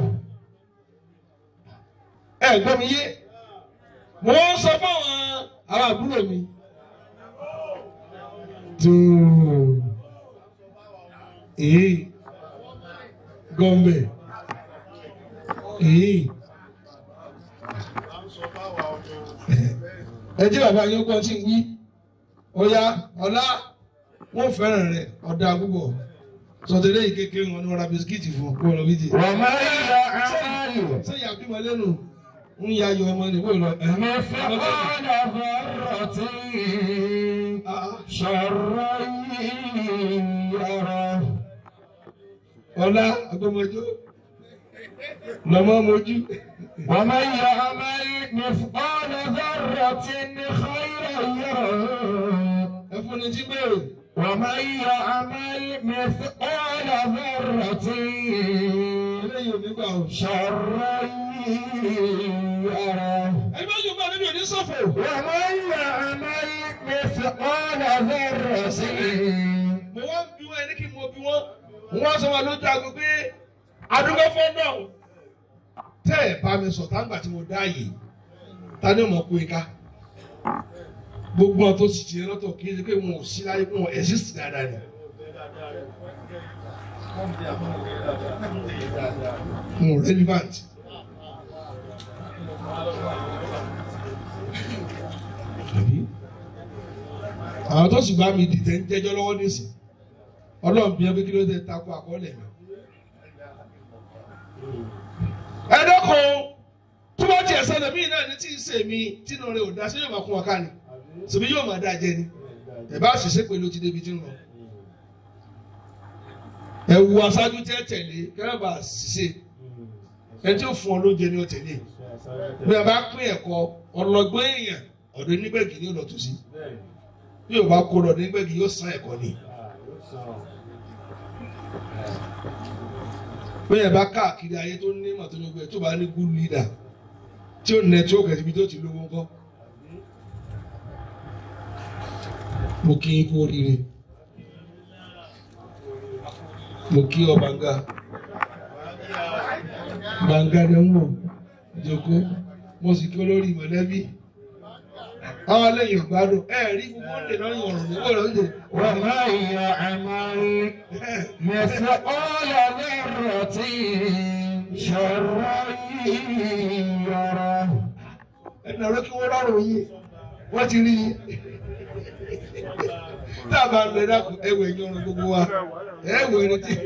ẹ gbọ́ mi yé mo ń sọ fáwọn àwọn àbúrò mi. tóo èyí gọ́mbẹ̀ èyí ẹ jẹ́ bàbá yín kọ́ tí ń wí ọ̀ya ọ̀la wọ́n fẹ́ràn rẹ̀ ọ̀dà púpọ̀ sọtẹ́lẹ̀ yìí kékeré wọn ni wọ́n ra bisikíìtì fún ọ kó lọ bí ti. ومن يعمل sẹ́yìn àbímọ lẹ́nu ń ya ayọ̀ ọmọ ni wọ́n lọ. مثقال ذرة شرا يره ọ̀la agbọ́mọjọ́ lọ́mọ mojú. ومن يعمل مثقال ذرة خيرا يره ẹ fún ni jí bẹ́ẹ̀. ومن يعمل مثقال ذرة eléyìí ò ní gbà o. شرا يره ẹni bá yóò bá níbi òní sọ̀fọ̀. ومن يعمل مثقال ذرة mo wá ń bí wọn ẹni kí n mọ bí wọn. wọ́n sọ wọn lójú aago pé adúgbò fọ́ náà. tẹ́ ẹ̀ bá mi sọ táǹgbà tí mo dá yìí ta ni mo kó ika. gbogbo àwọn tó sì ti lọ́tọ̀ kí ẹ ṣe pé wọn ò sí láyé pé wọn exist dáadáa ni. wọn ò relevant. àbí àwọn tó sì bá mi dìtẹ̀ ń jẹ́jọ́ lọ́wọ́ nísìn ọlọ́run bí ẹbí kí ló dé takò àkọọ́lẹ̀ mi. ẹ dẹ́kun tó bá tiẹ̀ ṣẹlẹ̀ mí náà ní tí ì ṣe mi tínú rẹ̀ ò dá sí yóò máa kún ọ̀ká ni ṣèbí yóò máa dá jẹ ni ẹ bá ṣiṣẹ́ pẹ̀lú ti débi tí ń lọ. ẹ wu aṣáájú tẹ́ tẹ̀lé kẹ́rẹ́bà ṣiṣẹ́ ẹni tí ó fún ọ lóúnjẹ ni ó tẹ̀lé bí a bá pín ẹ̀kọ́ ọlọ́gbọ́n èèyàn ọ̀dọ̀ nígbẹ̀gì ni ó lọ tó sí bí o bá kó lọ nígbẹ̀gì yóò san ẹ̀kọ́ ni. bẹ́ẹ̀ bá káàkiri ayé tó ní màtó ní gbẹ tó bá ní good leader tí ó network ẹ̀ síbi tó ti lówó ńkọ́. mo kí yín kú oríire mo kí ọ bàǹgà bàǹgà ni mo jòkó mo sì kí olórí mọ̀lẹ́bí àwọn lẹ́yìn ọ̀gbádùn ẹ rí gbogbo ń dè lọ́yìn ọ̀rùn nígbà lóde. ومن يعمل مثقال ذرة شرا يره ẹnì ọ̀rọ̀ kí wọ́n rọrùn yìí wọ́n ti rí yín. tá a bá ń lọ dákun ẹwẹ̀ yín ọ̀run gbogbo wa ẹwẹ̀ ẹni tí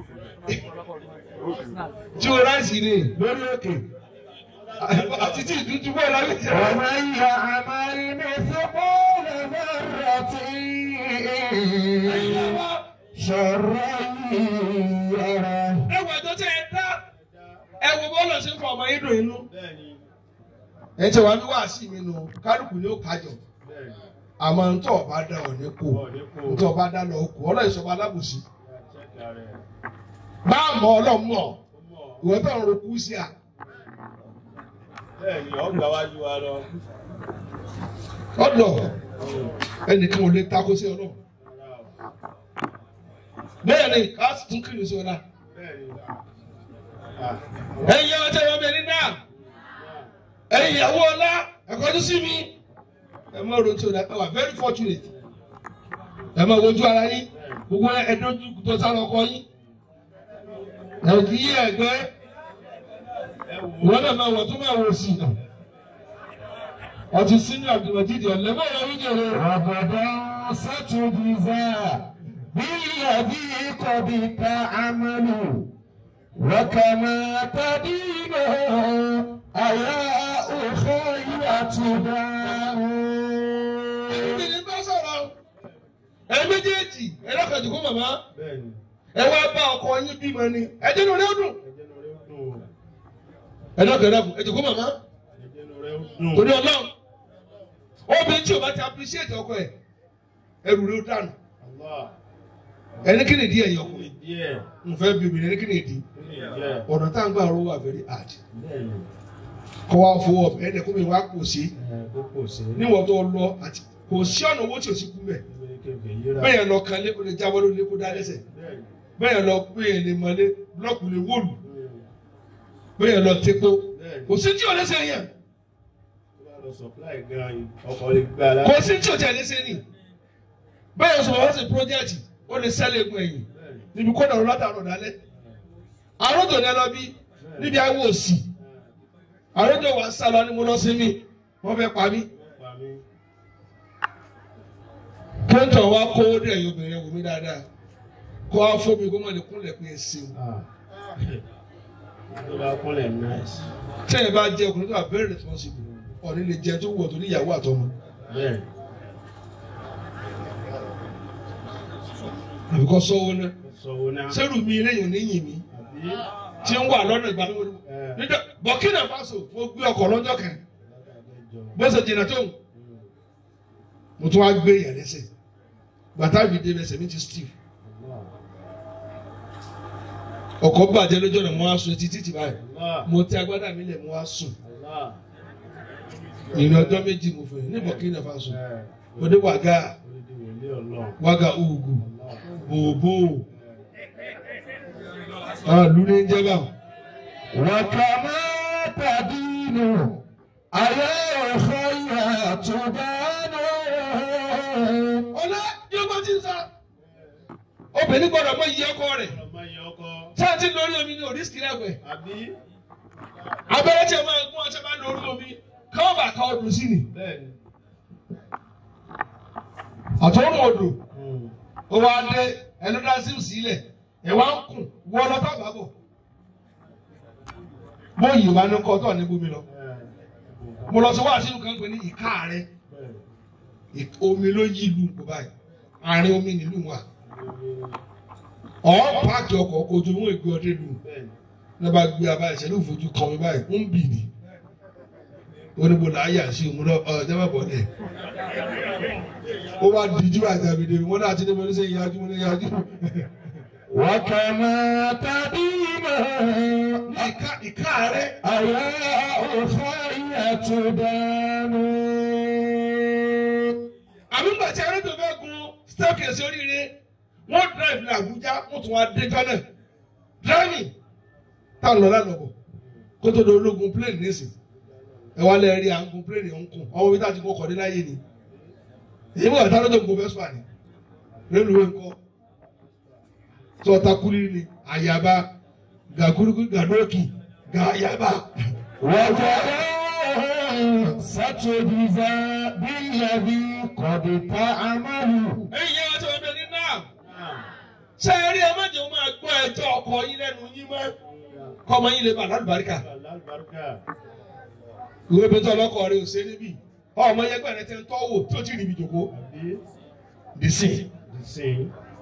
tí o ráìsì ni lórí òkè àti tí ìdúdú bọ̀ lábẹ́ ìjọba. ومن يعمل مثقال ذرة شرا يره ẹwẹ̀ tó tẹ̀ ẹ dá ẹwọ bọ́ọ̀lù ṣe ń fọ ọmọ yín dùn inú. ẹ ti wá ní wàásì mi nù kálukú ni ó kájọ àmọ́ ntọ́ ọba dá ọ̀ ní kó ntọ́ ọba dá lọ kó ọlọ́yin sọba alábòsí bá a mọ ọlọ́mọ ìwọ́n tó ń ro kú sí à Bẹ́ẹ̀ni, ọgbà wájú wa lọ. ọ̀dọ̀ ẹnìkan ò lè takò sí ọlọ́run bẹ́ẹ̀ ni ká sì tún kiri sọ́dá bẹ́ẹ̀ ni ah ẹ̀yin yàrá tẹ̀ wọ́n bẹ̀rẹ̀ náà ẹ̀yin ìyàwó ọlá ẹ̀kọ́ tó sí mi ẹ̀ máa ronú tí o dá ẹ wà very fortunate ẹ̀ máa wojú ara yín gbogbo ẹ̀dójú tó sálọ ọkọ yín ẹ̀ kì í ẹ̀gbẹ́ ẹ wò ó wọn náà máa wọ̀ tó máa wọ̀ sí i ọtí sínú àbdùmọ̀jídì ọ̀lẹ́mọ̀ yẹn wíjọ rẹ̀. وغدا ستجزى بالذي قد تعمل وكما تدين أيا أخي تدان Ìbìnrin bá sọ̀rọ̀ ẹ méjèèjì ẹ lọ́kàjù kó màmá bẹ́ẹ̀ ni ẹ wá bá ọkọ yín bímọ ni ẹ jẹ́ inú rẹ̀ ó dùn. ẹjẹ́ nu rẹ̀ ó dùn ẹ lọ́kàjù ẹ jẹ́ kó màmá ẹjẹ́ nu rẹ̀ ó dùn torí ọlọ́run obìnrin tí o bá ti appreciate ọkọ ẹ ẹrù rẹ̀ ó dànù Allah ẹni kí ni ìdí ẹ̀yìn kí ọkọ ni díẹ̀ n fẹ́ bí obìnrin ẹni kí ni ìdí kí ni díẹ̀ ọ̀nà tá à ń gbà rówó wà very hard bẹ́ẹ̀ ni kọ́ wa fowó ọ̀fẹ́ ẹni kó mi wá kò sí ẹ kó kò sí níwọ̀n tó lọ àti kò sí ọ̀nà owó tí o sì kú mẹ́ ìbéèrè kébè yíra bẹ́ẹ̀ yẹn lọ kan lé o lè jábọ́ lórí kó dá lẹ́sẹ̀ bẹ́ẹ̀ ni bẹ́ẹ̀ yẹn lọ pé yẹn lè mọ́lé blọ́ọ̀kù lè wọ́ọ̀lù Mm. bẹ́ẹ̀ yẹn lọ tepo bẹ́ẹ̀ ni kò sí tí o lẹ́sẹ̀ yẹn tó bá lọ supply gan yìí ọkọ̀ lè gbà lá kò sí tí o tẹ̀ lẹ́sẹ̀ ni bẹ́ẹ̀ yẹn sọ̀rọ̀ wá sí project o lè sẹ́lẹ̀ egun ẹ̀yìn bẹ́ẹ̀ ni níbi kó dàrú látàrọ̀ dálẹ́ àròjò ní ẹ lọ bí níbi awọ òsì àròjò wà sálọ ni mo lọ sí mi wọ́n fẹ́ pa mí wọ́n pa mí kóńtọ̀ wa kó dé ẹ̀yìn obìnrin wò mí dáadáa kó wá fún mi kó mọ̀ lè kúnlẹ̀ pé ẹ ṣeun ah tó bá kúnlẹ̀ nice tẹ́yìn bá jẹ́ ọkùnrin tó wà very responsible ọ̀ní lè jẹ tó wọ̀ tó ní ìyàwó àtọmọ bẹ́ẹ̀ ni àbíkọ́ sọ́wọ́ náà sọ̀wọ́ náà sẹ́rù mi lẹ́yìn oníyìn mi àbí tí ń wà lọ́nà ìgbà mímọ́ ẹ níjọ́ Burkina Faso mo gbé ọkọ̀ lọ́jọ́ kan látàdéjọ bó ṣe jìnnà tó mo tún wá gbé yẹn lẹ́sẹ̀ bàtà mi dé ẹsẹ̀ mi ti steve ọkọ̀ bàjẹ́ lójú ọ̀nà mo wá sùn títí tì báyìí Allah mo tẹ agbádá mi lẹ̀ mo wá sùn Allah ìrìn ọjọ́ méjì mo fẹ́ ní Burkina Faso ẹ mo dé wàgà orídìí wòlé ọlọ́run wàgà ugu Allah bòbò àlù ní jẹ́ báwọn. وكما تدين أيا أخي تدان ọlá yóò bá ti ń sá obìnrin gbọ́dọ̀ mọ iye ọkọ rẹ̀ ọmọ yẹ ọkọ sáàtì lórí omi ní oríṣiríṣi ẹgbẹ́ àbí abẹ́rẹ́ tí a máa gún ọtí máa lórí omi káwọn bá ká ọdún sí ni bẹ́ẹ̀ ni àtọ́rùn odò Mm. ó wá dé ẹnu dá sí sílẹ̀ ẹ̀ wá ń kùn wọ́ lọ́tà bàbọ̀ mo yìí wá ní kọ́tọ̀ ní bómi lọ ẹ mo lọ sí wá sínú kan pé ní ìka rẹ bẹ́ẹ̀ ì- omi ló yí ìlú kò báyìí àárín omi nílùú wa ni ọ̀ páàkì ọkọ̀ kò tó wọn ègbé ọdẹ lù bẹ́ẹ̀ ni ní bá gbé abá ìṣẹ̀lẹ̀ òfojú kan mi báyìí ń bì ní oníbo là á yà sí òun náà ọ jẹ́ bá bọ̀ dẹ̀ ó wá díjú àti àbìdè wọn náà ti dé bọ́lá sẹ́yìn yájú wọn ní yájú وكما تدين ní ìka ìka rẹ أيا أخي تدان àmì ńgbà tí arẹ́tò fẹ́ gun staircase oríire wọ́n drive ní Àbújá wọ́n tún wá dé Ghana driving tá a lọ lánàá bọ̀ kó tó di ológun plane nísìn ẹ wá lẹ́ẹ̀ rí àgùn plane ń kùn ọmọ bí tá a ti kọ́ kọ́ dé láyé ni èyí mọ̀ tá a lọ́jọ́ gbogbo fẹ́sùn àná rélùwé ńkọ́ tí ọ̀tá kúrú ni àyàbá gàgúrúgú gàdókì gàyàbá وجزاء ستجزى بالذي قد تعمل ẹ̀yin yẹn wá tí wọ́n bẹ ní náà náà ṣé ẹ rí ẹ má jẹ́ wọ́n máa gbọ́ ẹjọ́ ọkọ yín lẹ́nu yín mọ́ kọ́mọ yín lè bá lálùbáríkà alálùbáríkà ìwé bẹ́tọ̀ ọlọ́kọ̀ rẹ̀ ò ṣe níbí ọmọ yẹn gbẹ̀rẹ̀ tẹ́ ń tọ́wò tó ti ríbi jòkó àbí dìsí. ìsìn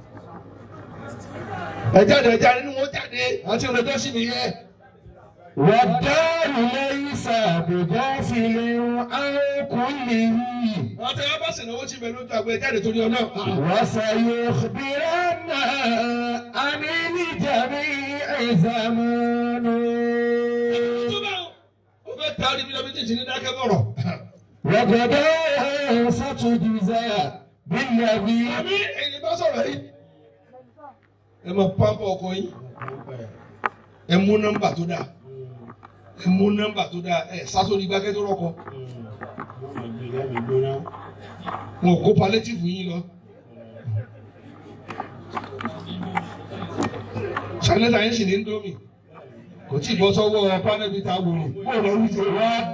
ẹ jáde ẹ jáde nínú wọn jáde àti ìrọ̀jọ́ sí nìyẹn. والدار ليس بغافل عن كله àwọn tẹ ẹ bá sì náwó tí bẹ lójú àgbẹ̀ ẹ jáde torí ọlọ́. وسيخبرن عن الجميع زمان tó bá o fẹ́ ta ọdún mi lọ bí tètè ní dákẹ́ bọ̀rọ̀. وغدا ستجزى بالذي àmì èyí bá sọ̀rọ̀ yìí. ẹ máa pampa ọkọ yín ẹ mú nọ́mbà tó dáa ẹ mú nọ́mbà tó dáa ẹ sásórí gbákẹ́ tó rọ́kọ wọn kó palliative yín lọ. sanita yín sì ní ndomi kò tí ì bọ́ sọ́wọ́ panẹ́bí ta wòrò bó lọ wí jẹ.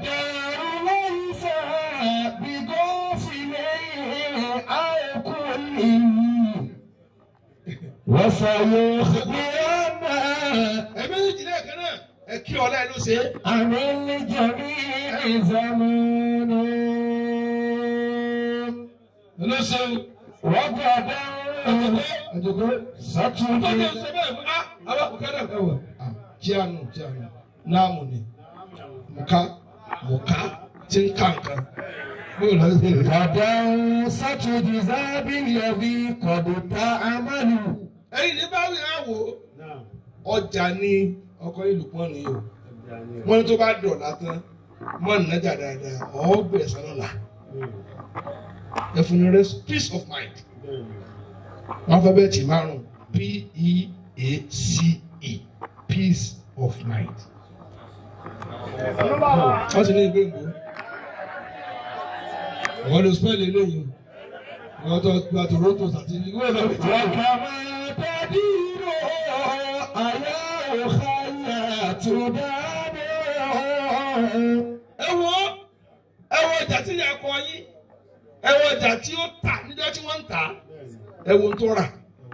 وسيخبرنا ẹ méjèèjì náà kan náà ẹ kí ọlá ẹ ló ṣe é. عن الجميع زمان ló ṣe o. وغدا àjọkọ ستجد ọjọ́ ṣe bẹ́ẹ̀ mú ah àwọn àkùkẹ́rẹ́ ẹ wọ̀ jíànù jíànù náàmù ni mùká mùká tí ń ká nǹkan bó lọ sí i. غدا ستجزى بالذي قد تعمل ẹ̀yin ní báwí àwò ọjà ní ọkọ ìlú pọ́n ni o wọ́n ní tó bá dọ̀la tán mọ́ nàjà dáadáa ọ̀ gbẹ̀sán lọ́la ẹ fún ní rest peace of mind wọ́n fẹ́ bẹ́ẹ̀ tì márùn p-e-a-c-e peace of mind. wọ́n ti ní ìgbé ìgbó wọ́n lè spẹ́ẹ̀lì eléyìí wọ́n tó gba toronto àti ìgbó ìlú وكما تدين أيا خيات دانه ẹ wo ẹ wo ọjà tí ìyá kọ yín ẹ wo ọjà tí ó tà níjọ́ tí wọ́n ń tà ẹ wo ohun tó rà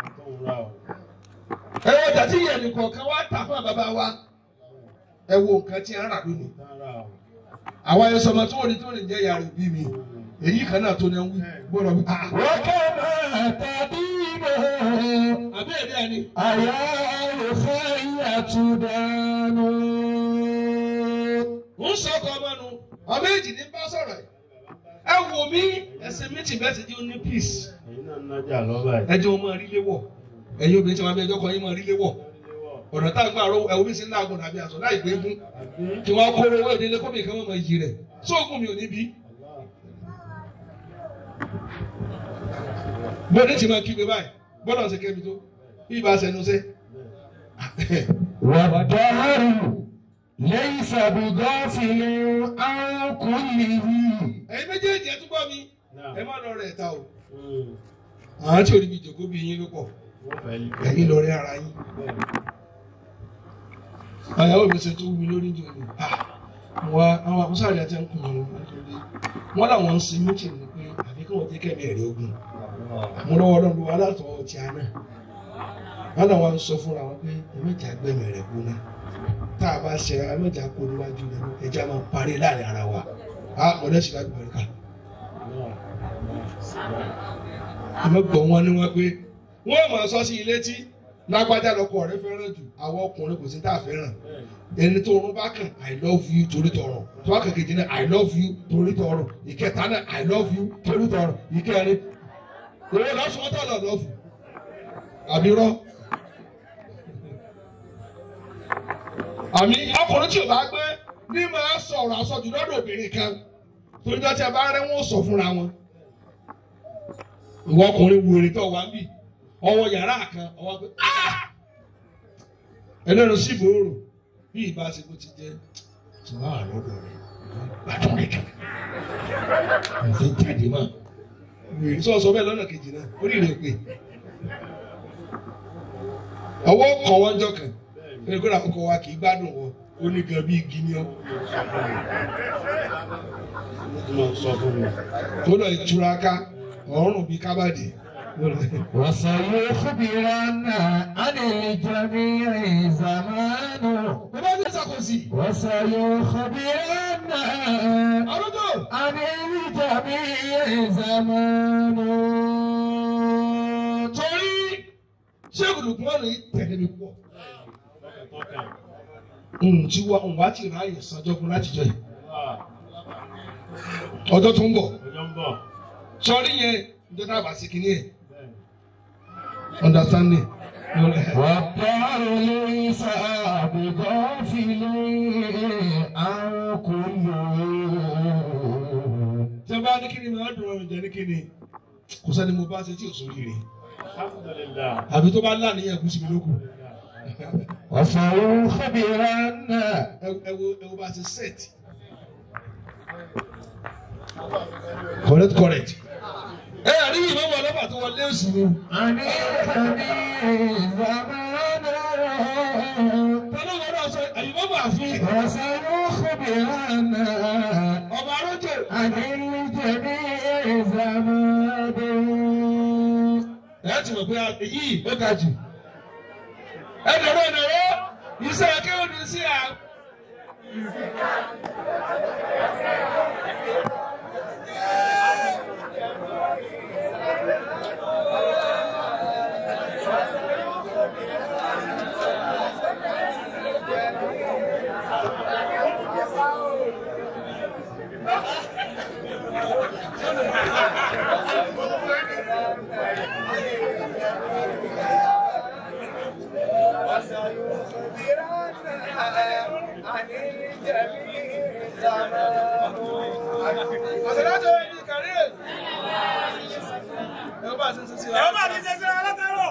ẹ wo ọjà tí ìyá nìkọ̀ọ̀kan wá tà fún bàbá wa ẹ wo nǹkan tí a ń rà lónìí àwa yẹn sọmọ tó ní tó ní jẹ́ yàrá òbí mi èyí kan náà tó ní wí gbọ́dọ̀ wí. ah, وكما تدين àbí ẹ̀rí ẹni أيا خيات دانه ń sọ ọkọ ọmọ nu ọmọ èjì ní bá sọ̀rọ̀ ẹ̀ ẹ wò mí ẹsẹ̀ méjì bẹ́ẹ̀ ti di ó ní peace ẹ jẹ́ wọn máa rí léwọ̀ ẹ̀yin obìnrin tí wọn bẹ ẹjọ́ kan yín máa rí léwọ̀ ọ̀nà tá a gbà rọ ẹ̀wọ̀n mi sì ń láàgùn àbí aṣọ láì gbé fún kí wọ́n kó owó ìdílé kó mi kí wọ́n máa yí rẹ̀ sóògùn mi ò ní bí. bó ní ti máa kígbe báyìí bọ́dọ̀ ṣe kẹ́mi tó bí ibà ṣẹnu ṣe. والدهر ليس بغافل عن كله ẹ̀yin méjèèjì ẹ túbọ̀ mi ẹ má lọ rẹ̀ ta o àwọn tí ò ní bí jòkó bí yín ló pọ̀ ẹ̀yin lọ rẹ̀ ara yín. àyàwó mi ṣe tó wú mi lórí ìjọ ni wa àwọn àkọsáàrí àti ẹnkùn mi wọn làwọn ń sin méjì ní pé àbí kí wọn jẹ kẹmí ẹrí ogun mo lọ́wọ́ Ọlọ́run wa látọ ọtí àná wọn làwọn ń sọ fúnra wọn pé ẹmẹjà gbẹmí rẹ gbóná tá a bá ṣe ẹmẹjà kó níwájú rẹ ẹjẹ máa parí láàrin ara wa á mọdé sí láti bọ̀rí ká ẹmẹ gbọ́ wọn ni wọn pé wọn máa sọ sí ilé tí lágbájá lọkọ rẹ fẹ́ràn jù àwọn ọkùnrin kò sí tá a fẹ́ràn ẹni tó rún bá kàn i love you torí tọrọ tó bá kàkejì náà i love you torí tọrọ ìkẹta náà i love you torí tọrọ ìkẹrin òun lọ́sùn tó lọ lọ́fù àbí rọ. àmì ọkùnrin tí o bá gbé ní máa sọ̀rọ̀ àsọjù lọ́dọ̀ obìnrin kan torí tó ti a bá rẹ́ wọ́n sọ fúnra wọn. ìwọ ọkùnrin wèrè tó wà ń bì ọwọ́ yàrá kan ọwọ́ pé ẹlẹ́nu sí ìfòòrò bí ìbá ṣe kó ti jẹ́ ṣọlá àlọ́dọ̀ rẹ̀ gbàdúrà rẹ̀ kan ẹ̀fẹ́ jáde mọ́ wèrè sọ sọ bẹ́ẹ̀ lọ́nà kejì náà ó rí rẹ̀ pé ọwọ́ kan wọ́n jọ kan ẹni kó làkọ́kọ́ wa kì í gbádùn wọn ó ní gan bí igi ni ọ́ tó lọ ìtura ká ọ̀rùn bíi kábàdì. وسيخبرن عن الجميع زمانه bàbá mi ṣàkóso وسيخبرن àrùtò عن الجميع زمانه torí ṣéèkù lùkùmọ́nù yìí tẹ̀lé mi pọ̀ tí wọ́n ń wá ti ráàyè sanjọ́ fún láti jọ yìí ọjọ́ tó ń bọ̀ sọrí yẹn níjọ́ tá a bá sí kinní yẹn understanding. والدار ليس بغافل عن كله tí a bá ní kíni máa dùn ọ̀rọ̀ jẹ́ ní kíni kò sẹ́ni mo bá ṣe tí ò sórí rẹ̀ Alhamdulillah. àbí tó bá láníyàn kú síbi lókù. وصاروا خبيرا ẹ wo ẹ wo bá ti set. correct correct. ẹ àrí ìmọ̀ wọn lọ́pàá tó wọlé òsì ni. عن الخبير زمانا tọ́lá wọn náà sọ àyùmọ̀ bá fi. وصاروا خبيرا ọba arójò. عن الجميع زمان ẹ ti mọ̀ pé yìí ó ga jù. ẹ dọ̀rọ̀ ẹ dọ̀rọ̀ iṣẹ́ akéwòn ní sí à. àṣàlájọ ẹni kàrí ẹ. ẹ bá ti ṣe sí Ẹ bá mi ṣe sí alátàrọ̀.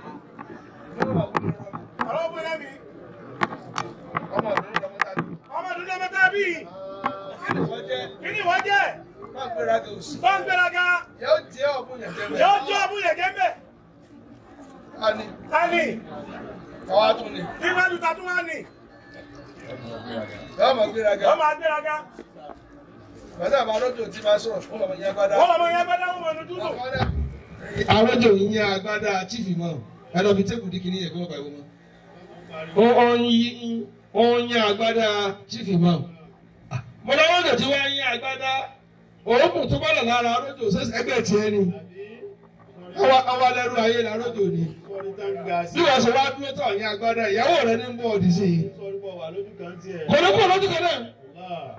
Ọ̀rọ̀ ọ̀gbìn náà mi. ọmọ ọdún lọmọ tàbí. Ọmọ ọdún náà mẹ́ta bí. kí ni wọ́n jẹ́ Kí ni ìwọ jẹ́? máa gbéra gẹ̀ òsì. Tó ń gbéraga. yóò jẹ́ ọ̀bùn yẹn jẹ́ Yóò bẹ́ẹ̀. jó ọmú yẹ̀gẹ́ mbẹ̀. a ní Tani. àwa tún ní. Bí wọ́n lu tàtú wá ní. yóò máa gbéra gẹ̀. Wọ́n máa gbéraga. bàtà àbá arójò tí máa sọ̀rọ̀ fún ọmọ yẹn gbádá. Wọ́n lọ́mọ yẹn gbẹ́dá wọn mọ̀ ní dúdú. arójò yìí yẹn agbádá tíìfì mọ́ ẹ lọ fi tébù díkì ní ẹ̀kọ́ ọ̀pá ìwọ mọ́. ó ń yí ó ń yín agbádá tíìfì mọ́. mo lọ wọ́n tí wọ́n yín agbádá òógùn tó bá lọ lára arójò sẹ́sẹ̀ ẹgbẹ́ tiẹ̀ ni. àwa lẹ́rú ayé làrójò ni. Sọ́ni tá ń ga sí. bí wọ́n ṣe wá dúró tọ̀ yín agbádá ìyàwó rẹ ní bọ́ọ̀dì sí i. Sọ́ni bọ̀ wà lójú kan tiẹ̀. kò ní kó lójú kan náà. Allah.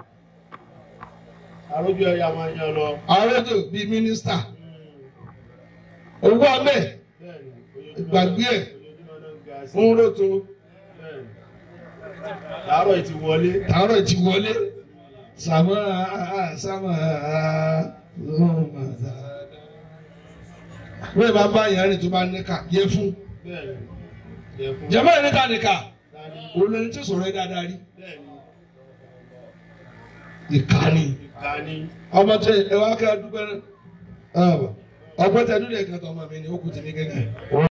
Àrójú ẹ̀yà máa yan lọ. arójò bíi mínísítà owó amẹ́ Bẹ́ẹ̀ni, ojoojúmọ́ Gbàgbé ẹ̀. ojoojúmọ́ náà ń ga sí. ń rótò Bẹ́ẹ̀ni. Láàárọ̀ yìí ti wọlé. àárọ̀ ti wọlé sàmà sàmà lọ́mà wọ́n bá bá yàrá rẹ̀ tó bá níkà yẹ fún Bẹ́ẹ̀ni. Yẹ fún. jẹ́mọ́ yẹn níta níkà Tani. olórí tí sọ̀rọ̀ yẹn dáadáa rí Bẹ́ẹ̀ni. ìkànnì Tani. ọmọ tẹ ẹ wá kí a dúpẹ́ náà ọgbẹ́ tẹ dúdú ẹ̀ka tó ọmọ mi ni ó kù tì mí gẹ́gẹ́.